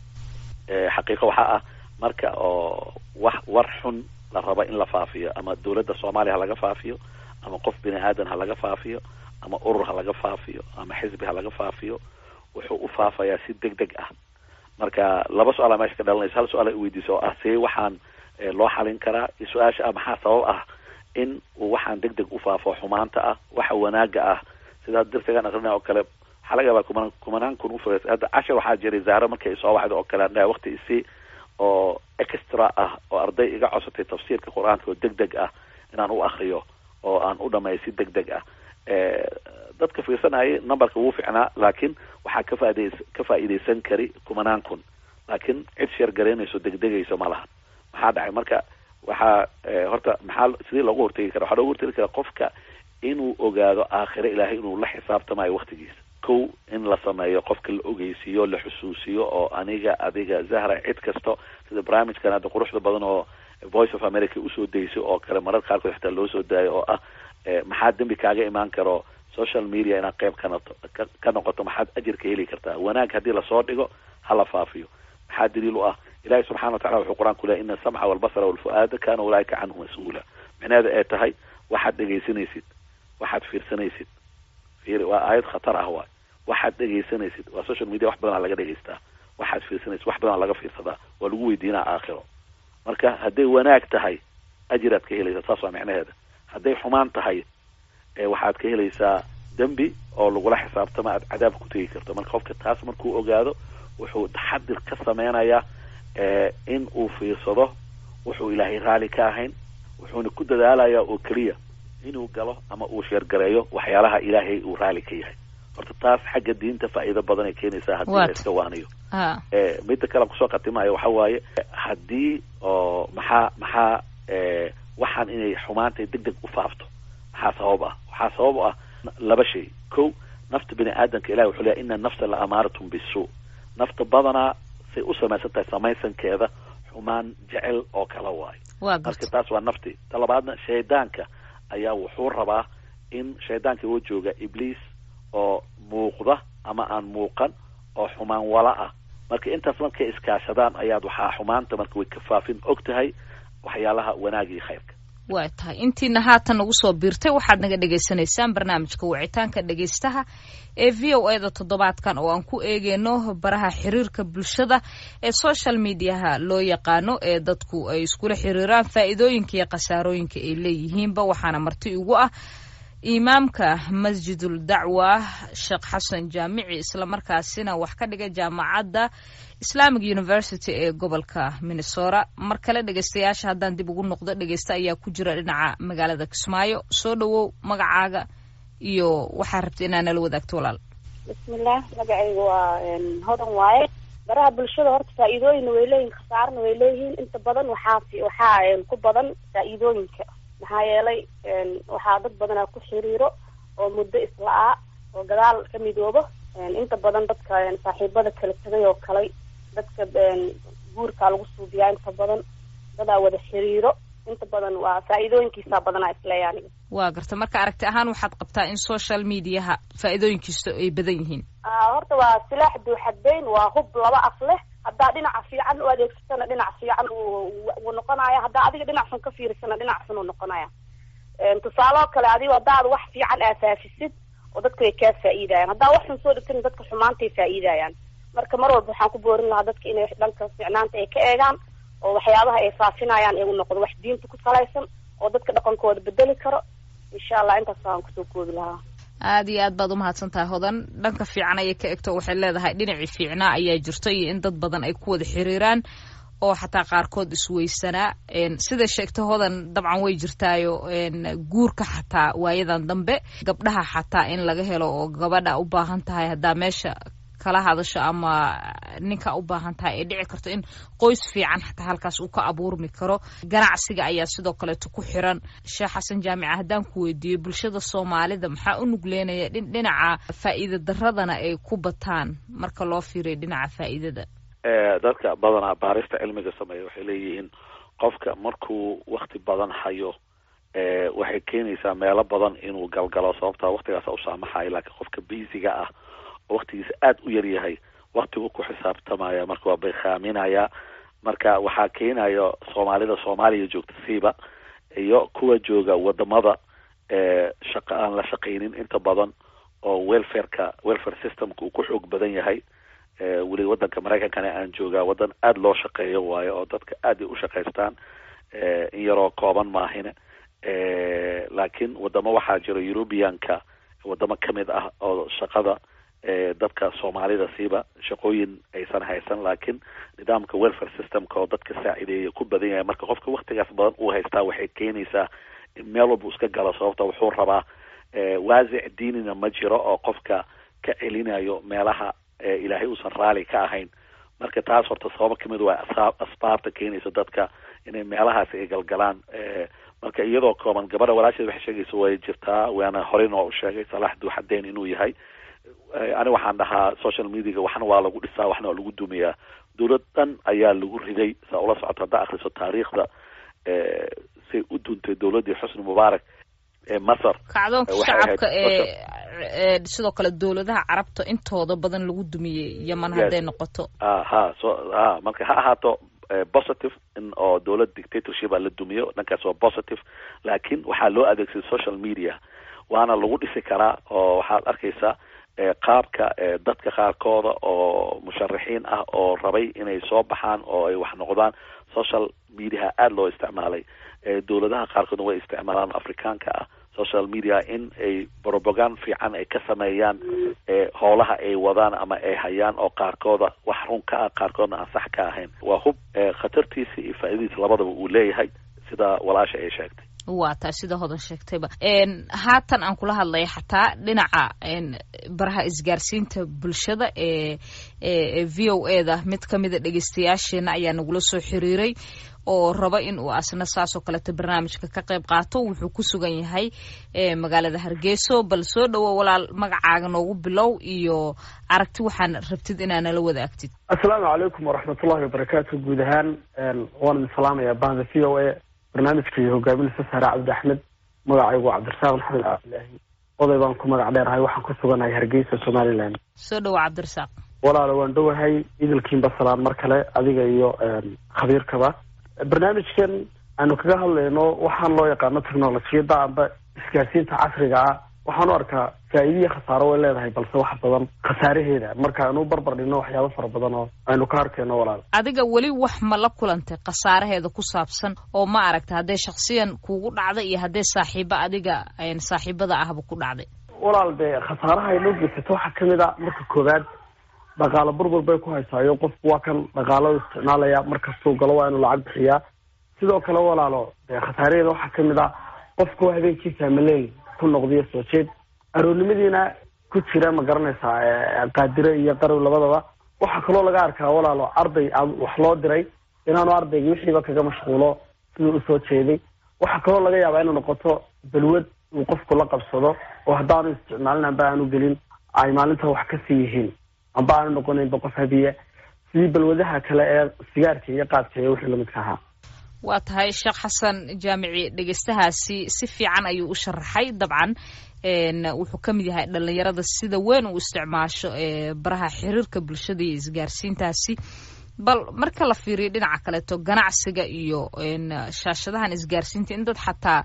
xaqiiqo waxaa ah marka oo wax war xun la rabo in la faafiyo ama dawladda soomaaliya ha laga faafiyo ama qof bini aadan ha laga faafiyo ama urur ha laga faafiyo ama xisbi ha laga faafiyo wuxuu u faafayaa si deg deg ah marka laba su-aala meesha ka dhalanaysa hal su-aal ay weydiisa oo ah see waxaan loo xalin karaa iyo su-aasha ah maxaa sabab ah in uu waxaan deg deg u faafo xumaanta ah waxa wanaaga ah sidaa dartegaan aqrinaya oo kale waxaa laga yaabaa kumanaan kumanaan kun ufures hadda cashar waxaa jiray zaaro markay soo waxda oo kale andhaha wakti isi oo extra ah oo arday iga codsatay tafsiirka qur-aanka oo deg deg ah inaan u akriyo oo aan u dhameeyo si deg deg ah dadka fiirsanayay numberka wuu ficnaa laakiin waxaa ka faaidays ka faa'iidaysan kari kumanaan kun laakiin cid sheer garaynayso degdegayso ma lahan maxaa dhacay marka waxaa horta maxaa sidii loogu hortegi kara waxaa loogu hortegi kara qofka inuu ogaado aakhire ilaahay inuu la xisaabtamayo waktigiisa kow in la sameeyo qofka la ogeysiiyo la xusuusiyo oo aniga adiga zahra cid kasto sida barnaamijkan hadda quruxda badan oo voice of america usoo daysay oo kale marar qaarkood xitaa loo soo daayo oo ah maxaa dembi kaaga imaan karo social media inaad qeyb ka noto ka noqoto maxaad ajirka heli kartaa wanaag haddii lasoo dhigo hala faafiyo maxaa daliil u ah ilahi subxana wa tacala wuxuu qur-aanku lehay ina asamca walbasara walfu-aada kana ulaaika canhu mas-uula micnaheeda ay tahay waxaad dhegaysanaysid waxaad fiirsanaysid fiir waa aayad khatar ah waay waxaad dhegaysanaysid waa social media wax badanaa laga dhegaystaa waxaad fiirsanaysid wax badanaa laga fiirsadaa waa lagu weydiinaa aakhiro marka hadday wanaag tahay ajiraad ka helaysaa saas waa micnaheeda hadday xumaan tahay waxaad ka helaysaa dembi oo lagula xisaabtama aad cadaab ku tegi karto marka qofka taas markuu ogaado wuxuu taxadir ka sameynayaa in uu fiirsado wuxuu ilaahay raali ka ahayn wuxuuna ku dadaalayaa oo keliya inuu galo ama uu sheergareeyo waxyaalaha ilaahay uu raali ka yahay horta taas xagga diinta faa'iido badan ay keenaysaa haddii la iska waaniyo midda kale kusoo khatimayo waxa waaye haddii oo maxaa maxaa waxaan inay xumaantay deg deg u faafto maxaa sabab ah waxaa sabab ah laba shay ko nafta bini aadamka ilahi wuxuu leeyahy ina nafsa la amaaratum bisu nafta badanaa say u samaysan tahay samaysankeeda xumaan jecel oo kala waayo marka taas waa nafti ta labaadna shaydaanka ayaa wuxuu rabaa in shaydaanka oo jooga ibliis oo muuqda ama aan muuqan oo xumaan wala ah marka intaas markay iskaashadaan ayaad waxaa xumaanta marka way ka faafin og tahay waxyaalaha wanaagii khayrka waa tahay intiina haatan nagu soo biirtay waxaad naga dhagaysanaysaan barnaamijka wicitaanka dhegaystaha ee v o e da toddobaadkan oo aan ku eegeyno baraha xiriirka bulshada ee social mediaha loo yaqaano ee dadku ay iskula xiriiraan faa'iidooyinka iyo khasaarooyinka ay leeyihiinba waxaana marti ugu ah imaamka masjidul dacwa sheekh xasan jaamici islamarkaasina wax ka dhiga jaamacadda islamic university ee gobolka minnesota mar kale dhegeystayaasha haddaan dib ugu noqdo dhegeysta ayaa ku jira dhinaca magaalada kismaayo soo dhowow magacaaga iyo waxaa rabta inaa nala wadaagto walaal bismillaah magacayga waa hodan waaye baraha bulshada horta faa-iidooyinna way leeyihin khasaarana way leeyihiin inta badan waxaa waxaa ku badan faa-iidooyinka maxaa yeelay waxaa dad badanaa ku xiriiro oo muddo isla-aa oo gadaal ka midoobo inta badan dadka saaxiibada kala tegay oo kale dadka guurkaa lagu suubiyaa inta badan dadaa wada xiriiro inta badan waa faa-iidooyinkiisaa badanaa isleeya aniga waa garta marka aragti ahaan waxaad qabtaa in social mediaha faa-iidooyinkiisa ay badan yihiin horta waa silaax duuxadbeyn waa hub laba af leh haddaa dhinaca fiican u adeegsatana dhinac fiican uu noqonaya haddaa adiga dhinac xun ka fiirisana dhinac xun uu noqonaya tusaaloo kale adigo haddaad wax fiican aasaafisid oo dadka way kaa faa-iidayaan haddaa wax xun soo dhigtana dadka xumaantay faa-iidayaan marka mar walba waxaan ku boorin lahaa dadka inay dhanka fiicnaanta ay ka eegaan oo waxyaabaha ay faafinayaan igu noqdo wax diinta ku salaysan oo dadka dhaqankooda bedeli karo insha allah intaas waan kusoo koobi lahaa aada iyo aad baad umahadsan tahay hodan dhanka fiican ayay ka egto waxay leedahay dhinacii fiicnaa ayaa jirto iyo in dad badan ay ku wada xiriiraan oo xataa qaarkood isweysanaa sida sheegta hodan dabcan way jirtaayo guurka xataa waayadan dambe gabdhaha xataa in laga helo oo gabadha u baahan tahay haddaa meesha kala hadasho ama ninka u baahan tahay ay dhici karto in qoys fiican xataa halkaas uu ka abuurmi karo ganacsiga ayaa sidoo kaleeto ku xiran sheekh xasan jaamica haddaan ku weydiiyo bulshada soomaalida maxaa u nugleynaya dhinaca faa'iida daradana ay ku bataan marka loo fiiriyo dhinaca faa'iidada dadka badanaa baarista cilmiga sameeya waxay leeyihiin qofka markuu wakti badan hayo waxay keenaysaa meelo badan inuu galgalo sababtaa waktigaasa u saamaxayo laakiin qofka basiga ah waktigiisa aada u yar yahay waktigu ku xisaabtamaya marka waa baykaaminaya marka waxaa keenayo soomaalida soomaaliya joogta siiba iyo kuwa jooga wadamada shaqa aan la shaqaynin inta badan oo welfareka welfare systemka uu ku xoog badan yahay weli wadanka maraykankana aan joogaa wadan aada loo shaqeeyo waayo oo dadka aad ay u shaqaystaan in yaroo kooban maahine laakiin wadamo waxaa jira eurubianka wadamo kamid ah oo shaqada dadka soomaalida siiba shaqooyin aysan haysan laakiin nidaamka welfare systemka oo dadka saacideeya ku badan yahay marka qofka waktigaas badan uu haystaa waxay keenaysaa in meel walba iska galo sababta wuxuu rabaa waasic diinina ma jiro oo qofka ka celinayo meelaha ilaahay uusan raali ka ahayn marka taas horta sababo kamid waa asbaabta keenaysa dadka inay meelahaasi ay galgalaan marka iyadoo kooban gabadha walaasheed waxay sheegaysa way jirtaa waana horey noo u sheegay salaax duuxadeen inuu yahay ani waxaan dhahaa social mediaga waxna waa lagu dhisaa waxna waa lagu dumiyaa dowlad dhan ayaa lagu riday saa ula socoto haddaa akriso taariikhda say u duntay dowladdii xusni mubaarak ee masar kacdoonka shacabka ee sidoo kale dowladaha carabta intooda badan lagu dumiyey yeman hadday noqoto ha so ha marka ha ahaato positive in oo dowlad dictatorship a la dumiyo dhankaas waa positive laakiin waxaa loo adeegsaday social media waana lagu dhisi karaa oo waxaad arkaysaa qaabka dadka qaarkooda oo musharaxiin ah oo rabay inay soo baxaan oo ay wax noqdaan social mediaha aada loo isticmaalay dowladaha qaarkoodna way isticmaalaan afrikaanka ah social media in ay propagand fiican ay ka sameeyaan howlaha ay wadaan ama ay hayaan oo qaarkooda wax run ka ah qaarkoodna aan sax ka ahayn waa hub khatartiisa iyo faa'iidadiisa labadaba uu leeyahay sida walaasha ay sheegtay waa taa sida hodan sheegtayba haatan aan kula hadlaya xataa dhinaca baraha isgaarsiinta bulshada ee ee v o e da mid ka mida dhegeystayaasheena ayaa nagula soo xiriiray oo raba in uu asna saasoo kaleeto barnaamijka ka qayb qaato wuxuu ku sugan yahay magaalada hargeyso bal soo dhowo walaal magacaaga noogu bilow iyo aragti waxaan rabtid inaa nala wadaagtid assalaamu calaykum waraxmatullahi wabarakaatu guud ahaan waan idin salaamayaa bahda v o a barnaamijka iyo hogaaminaysa saare cabdi axmed magacaygu cabdirasaaq maxamed cabdilaahi oday baan ku magac dheerahay waxaan ku suganahay hargeysa somaliland soo dhowo cabdirasaaq walaalo waan dhowahay idilkiinba salaan mar kale adiga iyo khabiirkaba barnaamijkan aanu kaga hadlayno waxaan loo yaqaano technolojiyadda amba isgaarsiinta casriga ah waxaan u arkaa faa'iidiya khasaaro way leedahay balse wax badan khasaaraheeda marka aanu barbar dhigno waxyaabo fara badan oo aynu ka arkayno walaal adiga weli wax ma la kulantay khasaaraheeda ku saabsan oo ma aragta hadday shaksiyan kuugu dhacday iyo hadday saaxiibo adiga saaxiibada ahba ku dhacday walaal dee khasaaraha ay noo geysato waxaa kamid a marka koowaad dhaqaalo burbur bay ku haysaayo qofku waa kan dhaqaalada isticmaalaya markastuu galo waa inuu lacag bixiyaa sidoo kale walaalo dee khasaaraheeda waxaa kamid a qofku habeenkiisa maleel ku noqdiyo soo jeed aroornimadiina ku jira ma garanaysaa qaadire iyo qarow labadaba waxaa kaloo laga arkaa walaalo arday wax loo diray inaanu ardayga wixiiba kaga mashquulo siduu usoo jeeday waxaa kaloo laga yaabaa inay noqoto balwad uu qofku la qabsado oo haddaanu isticmaalin amba aanu gelin ay maalinta wax kasii yihiin amba aanu noqonaynba qof habiya sidii balwadaha kale ee sigaarka iyo qaadka iyo wixii lamidka ahaa waa tahay sheekh xasan jaamici dhegeystahaasi si fiican ayuu u sharaxay dabcan wuxuu ka mid yahay dhalinyarada sida weyn uu isticmaasho baraha xiriirka bulshada iyo isgaarsiintaasi bal marka la fiiriyo dhinaca kaleeto ganacsiga iyo shaashadahan isgaarsiinta in dad xataa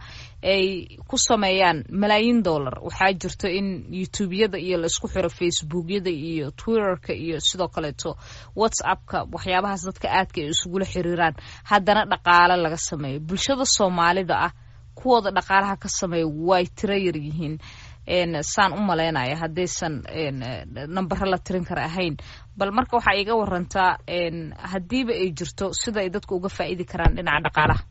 ay ku sameeyaan malaayiin dollar waxaa jirto in youtubeyada iyo laisku xiro facebookyada iyo twitterka iyo sidoo kaleeto whatsappka waxyaabahaas dadka aadka ay isugula xiriiraan haddana dhaqaale laga sameeyo bulshada soomaalida ah kuwooda dhaqaalaha ka sameeya way tiro yar yihiin saan u malaynaya haddaysan nambaro la tirin kara ahayn bal marka waxaa iga warantaa haddiiba ay jirto sida ay dadku uga faa'iidi karaan dhinaca dhaqaalaha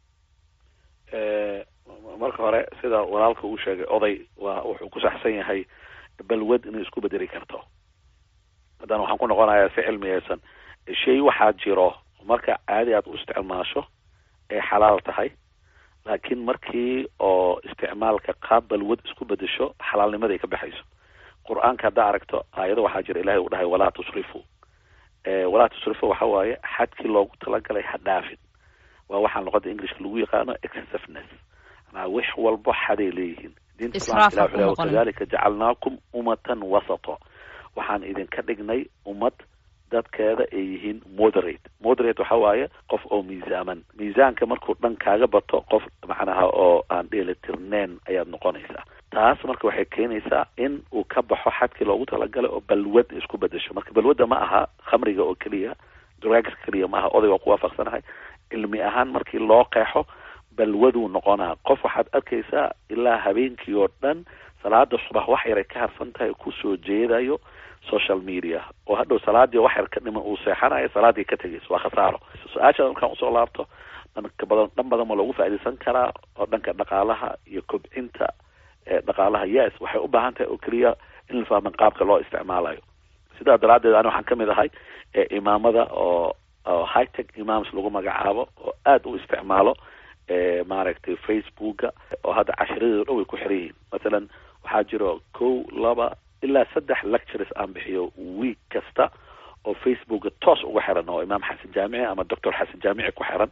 marka hore sida walaalka uu sheegay oday waa wuxuu ku saxsan yahay balwad inay isku bedeli karto haddana waxaan ku noqonayaa si cilmiyeysan shay waxaa jiro marka caadi aad u isticmaasho ay xalaal tahay laakiin markii oo isticmaalka qaab balwad isku bedesho xalaalnimaday ka baxayso qur-aanka haddaa aragto aayado waxaa jira ilahay uu dhahay walaa tusrifu walaa tusrifu waxa waaye xadkii loogu talagalay ha dhaafin waa waxaan luqada englishka lagu yaqaano excessiveness manaa wax walbo xaday leeyihiin diinta islaamka ilah wuxuu wakadalika jacalnaakum ummatan wasato waxaan idinka dhignay ummad dadkeeda ay yihiin moderate moderate waxa waaye qof oo miisaaman miisaanka markuu dhan kaaga bato qof macnaha oo aan dheelitirneyn ayaad noqonaysaa taas marka waxay keenaysaa in uu ka baxo xadkii loogu talagalay oo balwad isku bedesho marka balwadda ma aha khamriga oo keliya drugs keliya ma aha odayga oo ku waafaqsanahay cilmi ahaan markii loo qeexo balwaduu noqonaa qof waxaad arkaysaa ilaa habeenkii oo dhan salaada subax wax yaray ka harsan tahay kusoo jeedayo social media oo hadhow salaadii wax yar ka dhiman uu seexanayo salaadii ka tegayso waa khasaaro su-aashaada markaan usoo laabto dhanka badan dhan badan ma loogu faaidaysan karaa oo dhanka dhaqaalaha iyo kobcinta dhaqaalaha yes waxay u baahan tahay oo keliya in la fahman qaabka loo isticmaalayo sidaa daraaddeed ani waxaan kamid ahay imaamada oo oo high tech imams lagu magacaabo oo aada u isticmaalo maaragtay facebooka oo hadda cashiradeedo dhan way ku xiran yihiin mathalan waxaa jiro kow laba ilaa saddex lectures aan bixiyo week kasta oo facebooka toos uga xiran oo imaam xasan jaamici ama doctor xasan jaamici ku xiran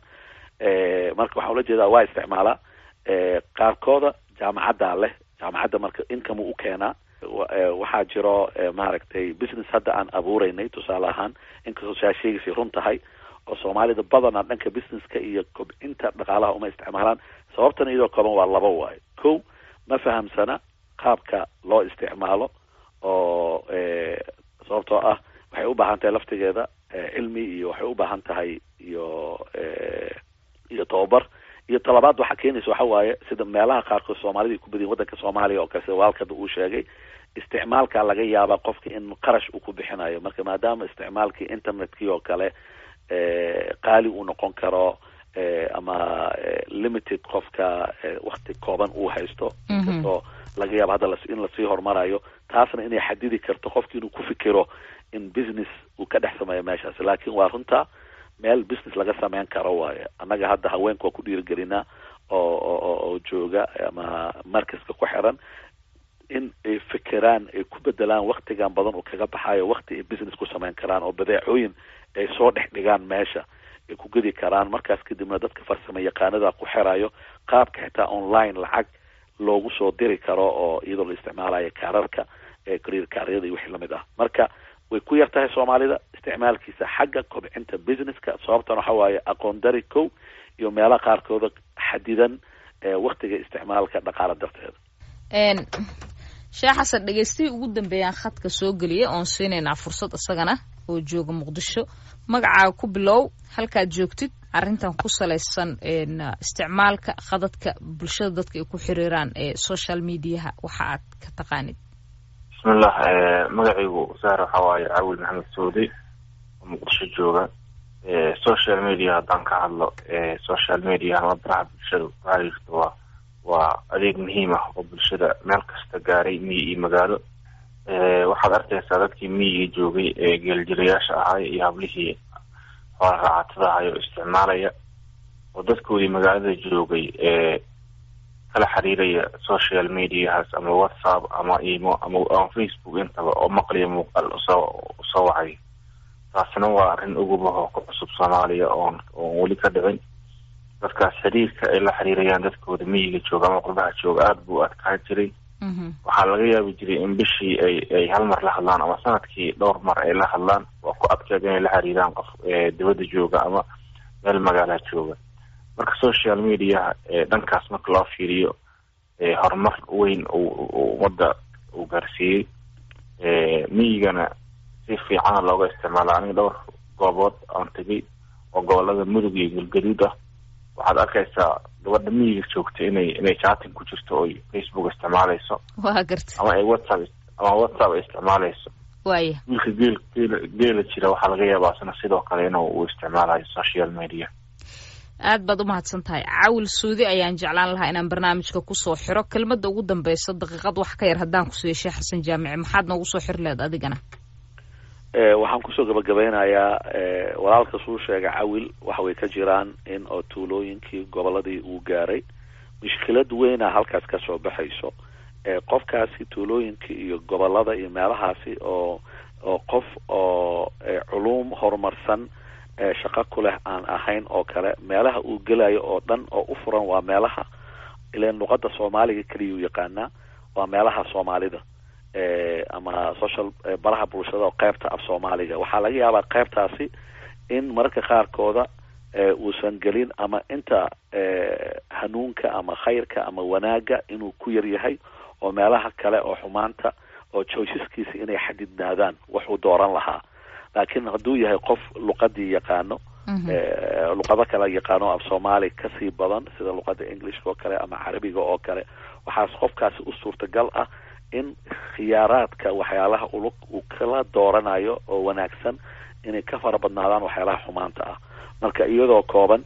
marka waxaan ula jeedaa waa isticmaalaa qaarkooda jaamacaddaa leh jaamacadda marka income u keenaa waxaa jiro maaragtay business hadda aan abuureynay tusaale ahaan inkastoo saa sheegaysay run tahay oo soomaalida badanaa dhanka businesska iyo kobcinta dhaqaalaha uma isticmaalaan sababtan iyadoo kooban waa laba waayo kow ma fahamsana qaabka loo isticmaalo oo sababtoo ah waxay u baahan tahay laftigeeda cilmi iyo waxay u baahan tahay iyo iyo tababar iyo talabaad waxaa keenaysa waxa waaye sida meelaha qaarkood soomaalida ay ku badiyin waddanka soomaaliya oo kale sida waalkada uu sheegay isticmaalka laga yaabaa qofka in qarash uu ku bixinayo marka maadaama isticmaalkii internetkii oo kale qaali uu noqon karo ama limited qofka wakti kooban uu haysto inkastoo laga yaabo hadda in lasii horumarayo taasna inay xadidi karto qofki inuu ku fikiro in business uu ka dhex sameeyo meeshaas laakin waa runta meel business laga sameyn karo waaye annaga hadda haweenka waa ku dhiirigelinaa oo oo jooga ama markaska ku xiran in ay fikiraan ay ku bedelaan waktigan badan uu kaga baxayo wakti ay business ku sameyn karaan oo badeecooyin ay soo dhex dhigaan meesha ay ku gedi karaan markaas kadibna dadka farsamo yaqaanada ku xirayo qaabka xitaa online lacag loogu soo diri karo oo iyadoo la isticmaalayo kaararka career kaaryada iyo wixii lamid ah marka way ku yar tahay soomaalida isticmaalkiisa xagga kobcinta businesska sababtan waxa waaye aqoon dari kow iyo meelaha qaarkooda xadidan waktiga isticmaalka dhaqaala darteeda sheekh xasan dhegeystihii ugu dambeeyaan khadka soo geliyay oon siinaynaa fursad isagana oo jooga muqdisho magacaaga ku bilow halkaad joogtid arrintan ku salaysan isticmaalka khadadka bulshada dadka ay ku xiriiraan ee social mediaha waxa aad ka taqaanid bismillah magacaygu saar waxa waaye cawil maxamed saudi oo muqdisho jooga social media haddaan ka hadlo social media ama baraha bulshada waxaa jirta waa waa adeeg muhiim ah oo bulshada meel kasta gaaray miyi iyo magaalo waxaad arkaysaa dadkii miyiga joogay ee geeljirayaasha ahay iyo hablihii xoola raacatada ahay oo isticmaalaya oo dadkoodii magaalada joogay ee kala xiriiraya social mediahaas ama whatsapp ama imo ama ama facebook intaba oo maqliya muuqaal usoo usoo wacay taasina waa arrin ugubahoo ku cusub soomaaliya oon oon weli ka dhicin dadkaas xiriirka ay la xiriirayaan dadkooda miyiga jooga ama qurbaha jooga aada buu adkaan jiray waxaa laga yaabi jiray in bishii ay ay hal mar la hadlaan ama sanadkii dhowr mar ay la hadlaan waa ku adkeed inay la xiriiraan qof dibadda jooga ama meel magaalaha jooga marka social media dhankaas marka loo fiiriyo horumar weyn ummadda uu gaarsiiyey miyigana si fiicana looga isticmaala aniga dhowr goobood aan tegay oo gobolada mudug iyo galgaduud ah waxaad arkaysaa gabadha miyiga joogta inay inay chatting ku jirto oy facebook isticmaaleyso waa garta ama ay whatsapp ama whatsapp ay isticmaaleyso waaya wiilka geel geela geela jira waxaa laga yaabaa isna sidoo kale inuu uu isticmaalayo social media aad baad umahadsan tahay cawil suudi ayaan jeclaan lahaa inaan barnaamijka kusoo xiro kelmadda ugu dambeysa daqiiqad wax ka yar haddaan kusoo yeeshay xasan jaamici maxaad noogu soo xiri lehed adigana waxaan kusoo gabagabeynayaa walaalka suu sheega cawil waxa way ka jiraan in oo tuulooyinkii goboladii uu gaaray mushkilad weyna halkaas kasoo baxayso qofkaasi tuulooyinka iyo gobolada iyo meelahaasi oo oo qof oo culuum horumarsan shaqo ku leh aan ahayn oo kale meelaha uu gelayo oo dhan oo u furan waa meelaha ilan luqada soomaaliga keliyau yaqaanaa waa meelaha soomaalida ama social baraha bulshada oo qeybta af soomaaliga waxaa laga yaabaa qeybtaasi in mararka qaarkooda uusan gelin ama inta hanuunka ama khayrka ama wanaaga inuu ku yar yahay oo meelaha kale oo xumaanta oo joysaskiisa inay xadidnaadaan wuxuu dooran lahaa laakiin hadduu yahay qof luqadii yaqaano luqado kale yaqaano af soomaali kasii badan sida luqada englishka oo kale ama carabiga oo kale waxaas qofkaasi u suurtagal ah in khiyaaraadka waxyaalaha ulug uu kala dooranayo oo wanaagsan inay ka fara badnaadaan waxyaalaha xumaanta ah marka iyadoo kooban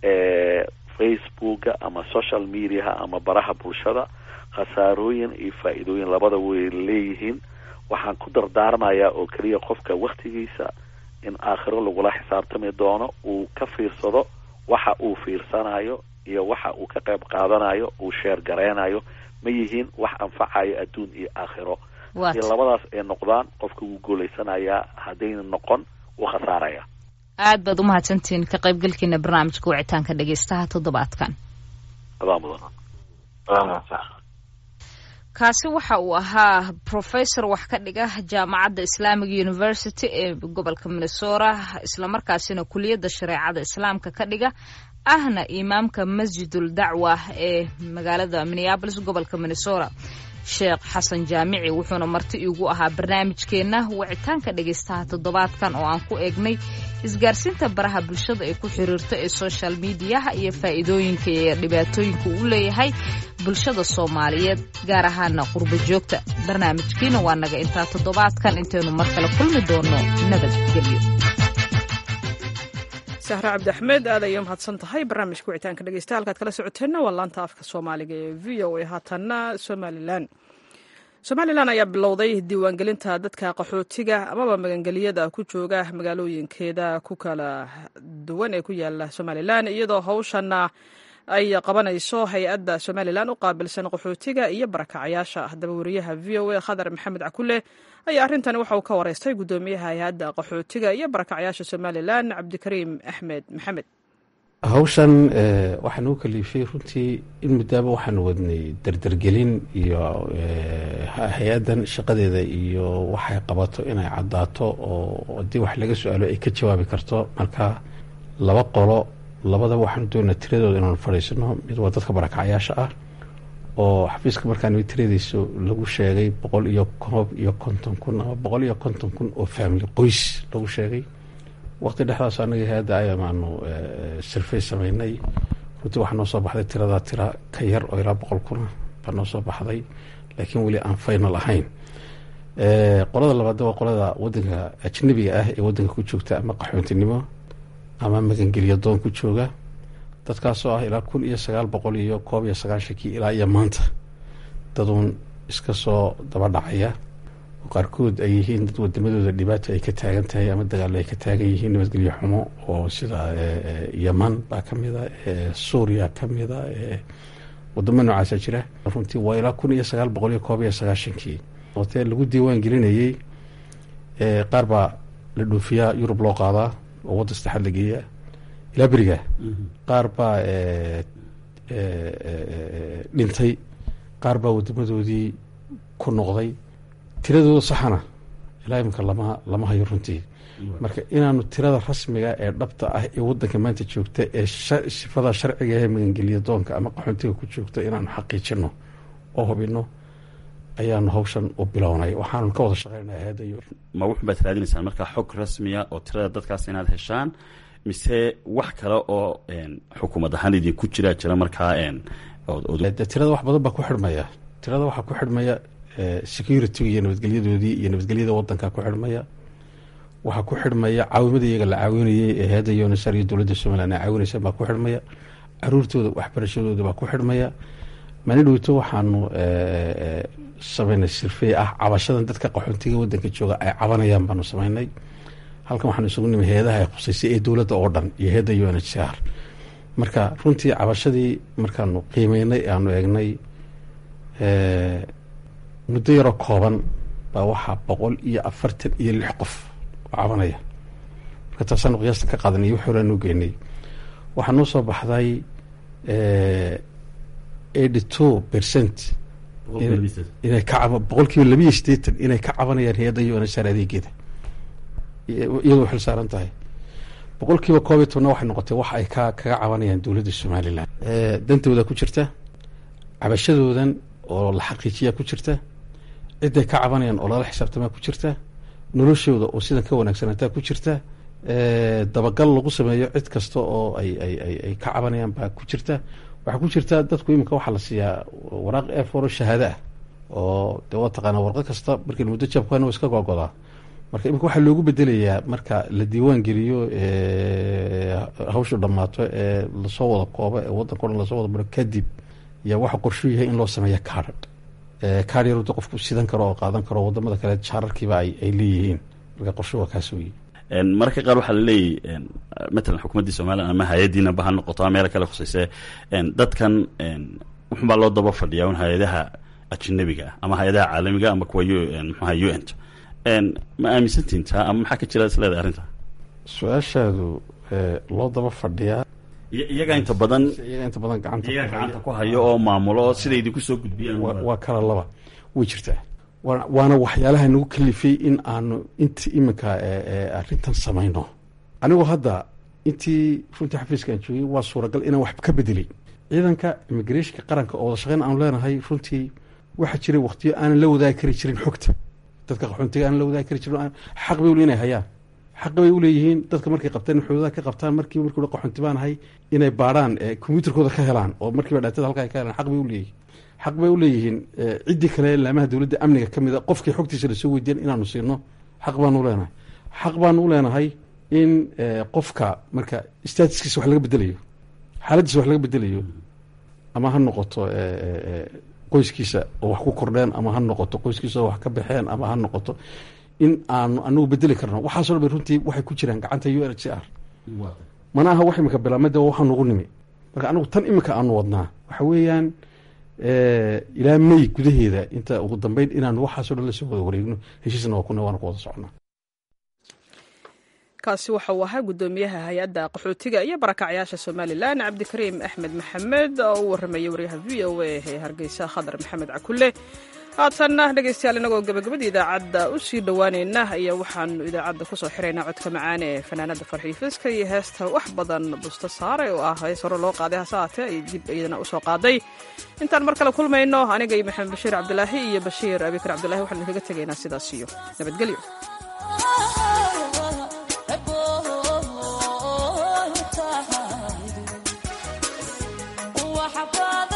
facebooka ama social mediaha ama baraha bulshada khasaarooyin iyo faa-iidooyin labada way leeyihiin waxaan ku dardaarmayaa oo keliya qofka waktigiisa in aakhiro lagula xisaabtami doono uu ka fiirsado waxa uu fiirsanayo iyo waxa uu ka qayb qaadanayo uu sheer gareynayo ma yihiin wax anfacayo adduun iyo aakhiro hadii labadaas ay noqdaan qofka wuu guulaysanayaa haddayna noqon wuu khasaaraya aad baad umahadsantihiin ka qaybgalkiina barnaamijka wicitaanka dhegeystaha toddobaadkan adaa mudan kaasi waxa uu ahaa professor wax ka dhiga jaamacadda islamic university ee gobolka minnesota islamarkaasina kuliyadda shareecada islaamka ka dhiga ahna imaamka masjidul dacwa ee magaalada minneabolis gobolka minnesota sheekh xasan jaamici wuxuuna marti iigu ahaa barnaamijkeenna wicitaanka dhegaystaha toddobaadkan oo aan ku eegnay isgaarsiinta baraha bulshada ee ku xiriirta ee social mediaha iyo faa'iidooyinka iyo dhibaatooyinka uu leeyahay bulshada soomaaliyeed gaar ahaana qurbo joogta barnaamijkiina waa naga intaa toddobaadkan intaynu mar kale kulmi doono nabadgelyo sahre cabdi axmed aad ayay umahadsan tahay barnaamijka wicitaanka dhegeysta halkaad kala socoteenna waa laanta afka soomaaliga ee v o a haatanna somalilan somalilan ayaa bilowday diiwaangelinta dadka qaxootiga amaba magangeliyada ku jooga magaalooyinkeeda ku kala duwan ee ku yaala somalilan iyadoo hawshana ay qabanayso hay-adda somalilan u qaabilsan qaxootiga iyo barakacayaasha haddaba wariyaha v o a khadar maxamed cakule ayaa arrintani waxa uu ka wareystay guddoomiyaha hay-adda qaxootiga iyo barakacayaasha somalilan cabdikariim axmed maxamed hawshan waxaa nagu kaliifay runtii in muddaaba waxaanu wadnay derdergelin iyo hay-addan shaqadeeda iyo waxay qabato inay caddaato oo haddii wax laga su-aalo ay ka jawaabi karto marka laba qolo labada waxaanu doonaa tiradooda inaanu fadhiisano mid waa dadka barakacayaasha ah oo xafiiska markaan tiradiisu lagu sheegay boqol iyo koob iyo konton kun ama boqol iyo konton kun oo family qoys lagu sheegay waqti dhexdaas anaga hay-adda ayamaanu sirfay sameynay runtii waxaa noo soo baxday tiradaa tira ka yar oo ilaa boqol kuna baa noo soo baxday laakiin weli aan final ahayn qolada labaad waa qolada wadanka ajnabiga ah ee wadanka ku joogta ama qaxoontinimo ama magangelya doon ku jooga dadkaasoo ah ilaa kun iyo sagaal boqol iyo koob iyo sagaashankii ilaa iyo maanta daduun iska soo daba dhacaya oo qaarkood ay yihiin dad wadamadooda dhibaata ay ka taagan tahay ama dagaalo ay ka taagan yihiin nabadgelyo xumo oo sida yeman baa kamida suuriya kamida wadamo noocaasa jira runtii waa ilaa kun iyo sagaal boqol iyo koob iyo sagaashankii ootee lagu diiwaan gelinayey qaar baa la dhoofiyaa yurub loo qaadaa oo wadda saddexaad la geeyaa ilaa beriga qaar baa dhintay qaar baa wadamadoodii ku noqday tiradooda saxana ilaa iminka lama lama hayo runtii marka inaanu tirada rasmiga ee dhabta ah ee wadanka maanta joogta ee sifada sharciga ee magangeliya doonka ama qaxoontiga ku joogta inaanu xaqiijino oo hubino ayaanu hawshan u bilownay waxaanu ka wada shaqeynaa hay-adda ma wuxun baad raadinaysaan markaa xog rasmiya oo tirada dadkaas inaad heshaan mise wax kale oo xukuumad ahaan idinku jiraa jira markaa tirada wax badan baa ku xidhmaya tirada waxaa ku xidhmaya security iyo nabadgelyadoodii iyo nabadgelyada wadanka ku xidhmaya waxaa ku xidhmaya caawimada iyaga la caawinayay ee hay-adda unsr iyo dowladda somalilan ay caawinaysa baa ku xidhmaya caruurtooda waxbarashadooda baa ku xidhmaya maalin dhowto waxaanu sameynay sirfey ah cabashadan dadka qaxoontiga wadanka jooga ay cabanayaan baanu sameynay halkan waxaanu isugu nimi hay-adaha ay khuseysay ee dowladda oo dhan iyo hay-adda u n h r marka runtii cabashadii markaanu qiimeynay aanu eegnay muddo yaroo kooban baa waxaa boqol iyo afartan iyo lix qof oo cabanaya marka taasaanu qiyaasta ka qaadanay wix horeanu geynay waxaa noo soo baxday eighty two percent inay ka boqol kiiba labiiyo sideetan inay ka cabanayaan hay-adda u n h r adeegeeda iyadoo xil saaran tahay boqol kiiba koob iyo tobna waxay noqotay wax ay ka kaga cabanayaan dowladda somalilan dantooda ku jirta cabashadoodan oo la xaqiijiyaa ku jirta ciday ka cabanayaan oo lala xisaabtamaa ku jirta noloshooda oo sidan ka wanaagsanaataa ku jirta dabagal lagu sameeyo cid kasta oo ay ay ay ay ka cabanayaan baa ku jirta waxaa ku jirta dadku iminka waxaa la siiyaa waraaq eforo shahaado ah oo de waa taqaanaa warqad kasta markii muddo jabkan iska gogodaa marka iminka waxaa loogu bedelayaa marka la diiwaan geliyo hawshu dhammaato ee lasoo wada koobo ee waddanka o dhan lasoo wada maro kadib yaa waxa qorshuu yahay in loo sameeya kaadh kaadh yarda qofku sidan karo oo qaadan karo wadamada kale jaararkiiba ay ay leeyihiin marka qorshu waa kaas weeye mararka qaar waxaa laleeyahy matalan xukuumaddii somalilan ama hay-addiinaba ha noqoto ama meelo kale khuseyse dadkan wuxunbaa loo daba fadhiyaa un hay-adaha ajnabiga ah ama hay-adaha caalamiga ama kuwa mxuaha u n t ma aaminsantiin taa ama maxaa ka jira isleedahay arrinta su-aashaadu loo daba fadhiyaa iyaga inta badan iyaga inta badan gacanta iyaga gacanta ku hayo oo maamulo oo siday idinku soo gudbiyaan waa kala laba way jirtaa waana waxyaalaha nagu kalifay in aanu inta iminka arrintan samayno anigu hadda intii runtii xafiiska aan joogay waa suuragal inaan wax ka bedelay ciidanka immigrationka qaranka oo wada shaqeyn aanu leenahay runtii waxaa jiray waktiyo aanan la wadaagi kari jirin xogta dadka qaxoontiga aanan la wadaagi kari jirin xaq bay ule inay hayaan xaq bay uleeyihiin dadka markay qabtaan xuduudaha ka qabtaan markii markii qaxoonti baan ahay inay baarhaan combyuterkooda ka helaan oo markiiba dhaatada halka ay ka helaan xaq bay uleeyihiin xaq bay uleeyihiin ciddii kale laamaha dowladda amniga ka mid a qofkii xogtiisa lasoo weydiyan inaanu siino xaq baanu uleenahay xaq baanu uleenahay in qofka marka statuskiisa wax laga bedelayo xaaladiisa wax laga bedelayo ama ha noqoto qoyskiisa oo wax ku kordheen ama ha noqoto qoyskiisa oo wax ka baxeen ama ha noqoto in aanu anagu bedeli karno waxaaso dhan bay runtii waxay ku jiraan gacanta u n h r mana aha wax imika bilaamada waxaa nugu nimi marka anagu tan imika aanu wadnaa waxa weeyaan ilaa may gudaheeda inta ugu dambeyn inaanu waxaaso dhan lasoo wada wareegno heshiisna waa kuna waana ku wada socnaa kaasi waxa uu ahaa guddoomiyaha hay-adda qaxootiga iyo barakacyaasha somalilan cabdikariim axmed maxamed oo u warramayay waryaha v o a ee hargeysa khadar maxamed cakulle haatanna dhegaystayaal inagoo gabagabadii idaacadda u sii dhowaanayna ayaa waxaanu idaacadda kusoo xiraynaa codka macaan ee fanaanada farxiifiska iyo heesta wax badan busto saare oo ah hees hore loo qaaday hase haatee ay dib iyadana usoo qaaday intaan mar kale kulmayno aniga iyo maxamed bashiir cabdilaahi iyo bashiir abikar cabdillahi waxaan idinkaga tegaynaa sidaas iyo nabadgelyo وحباب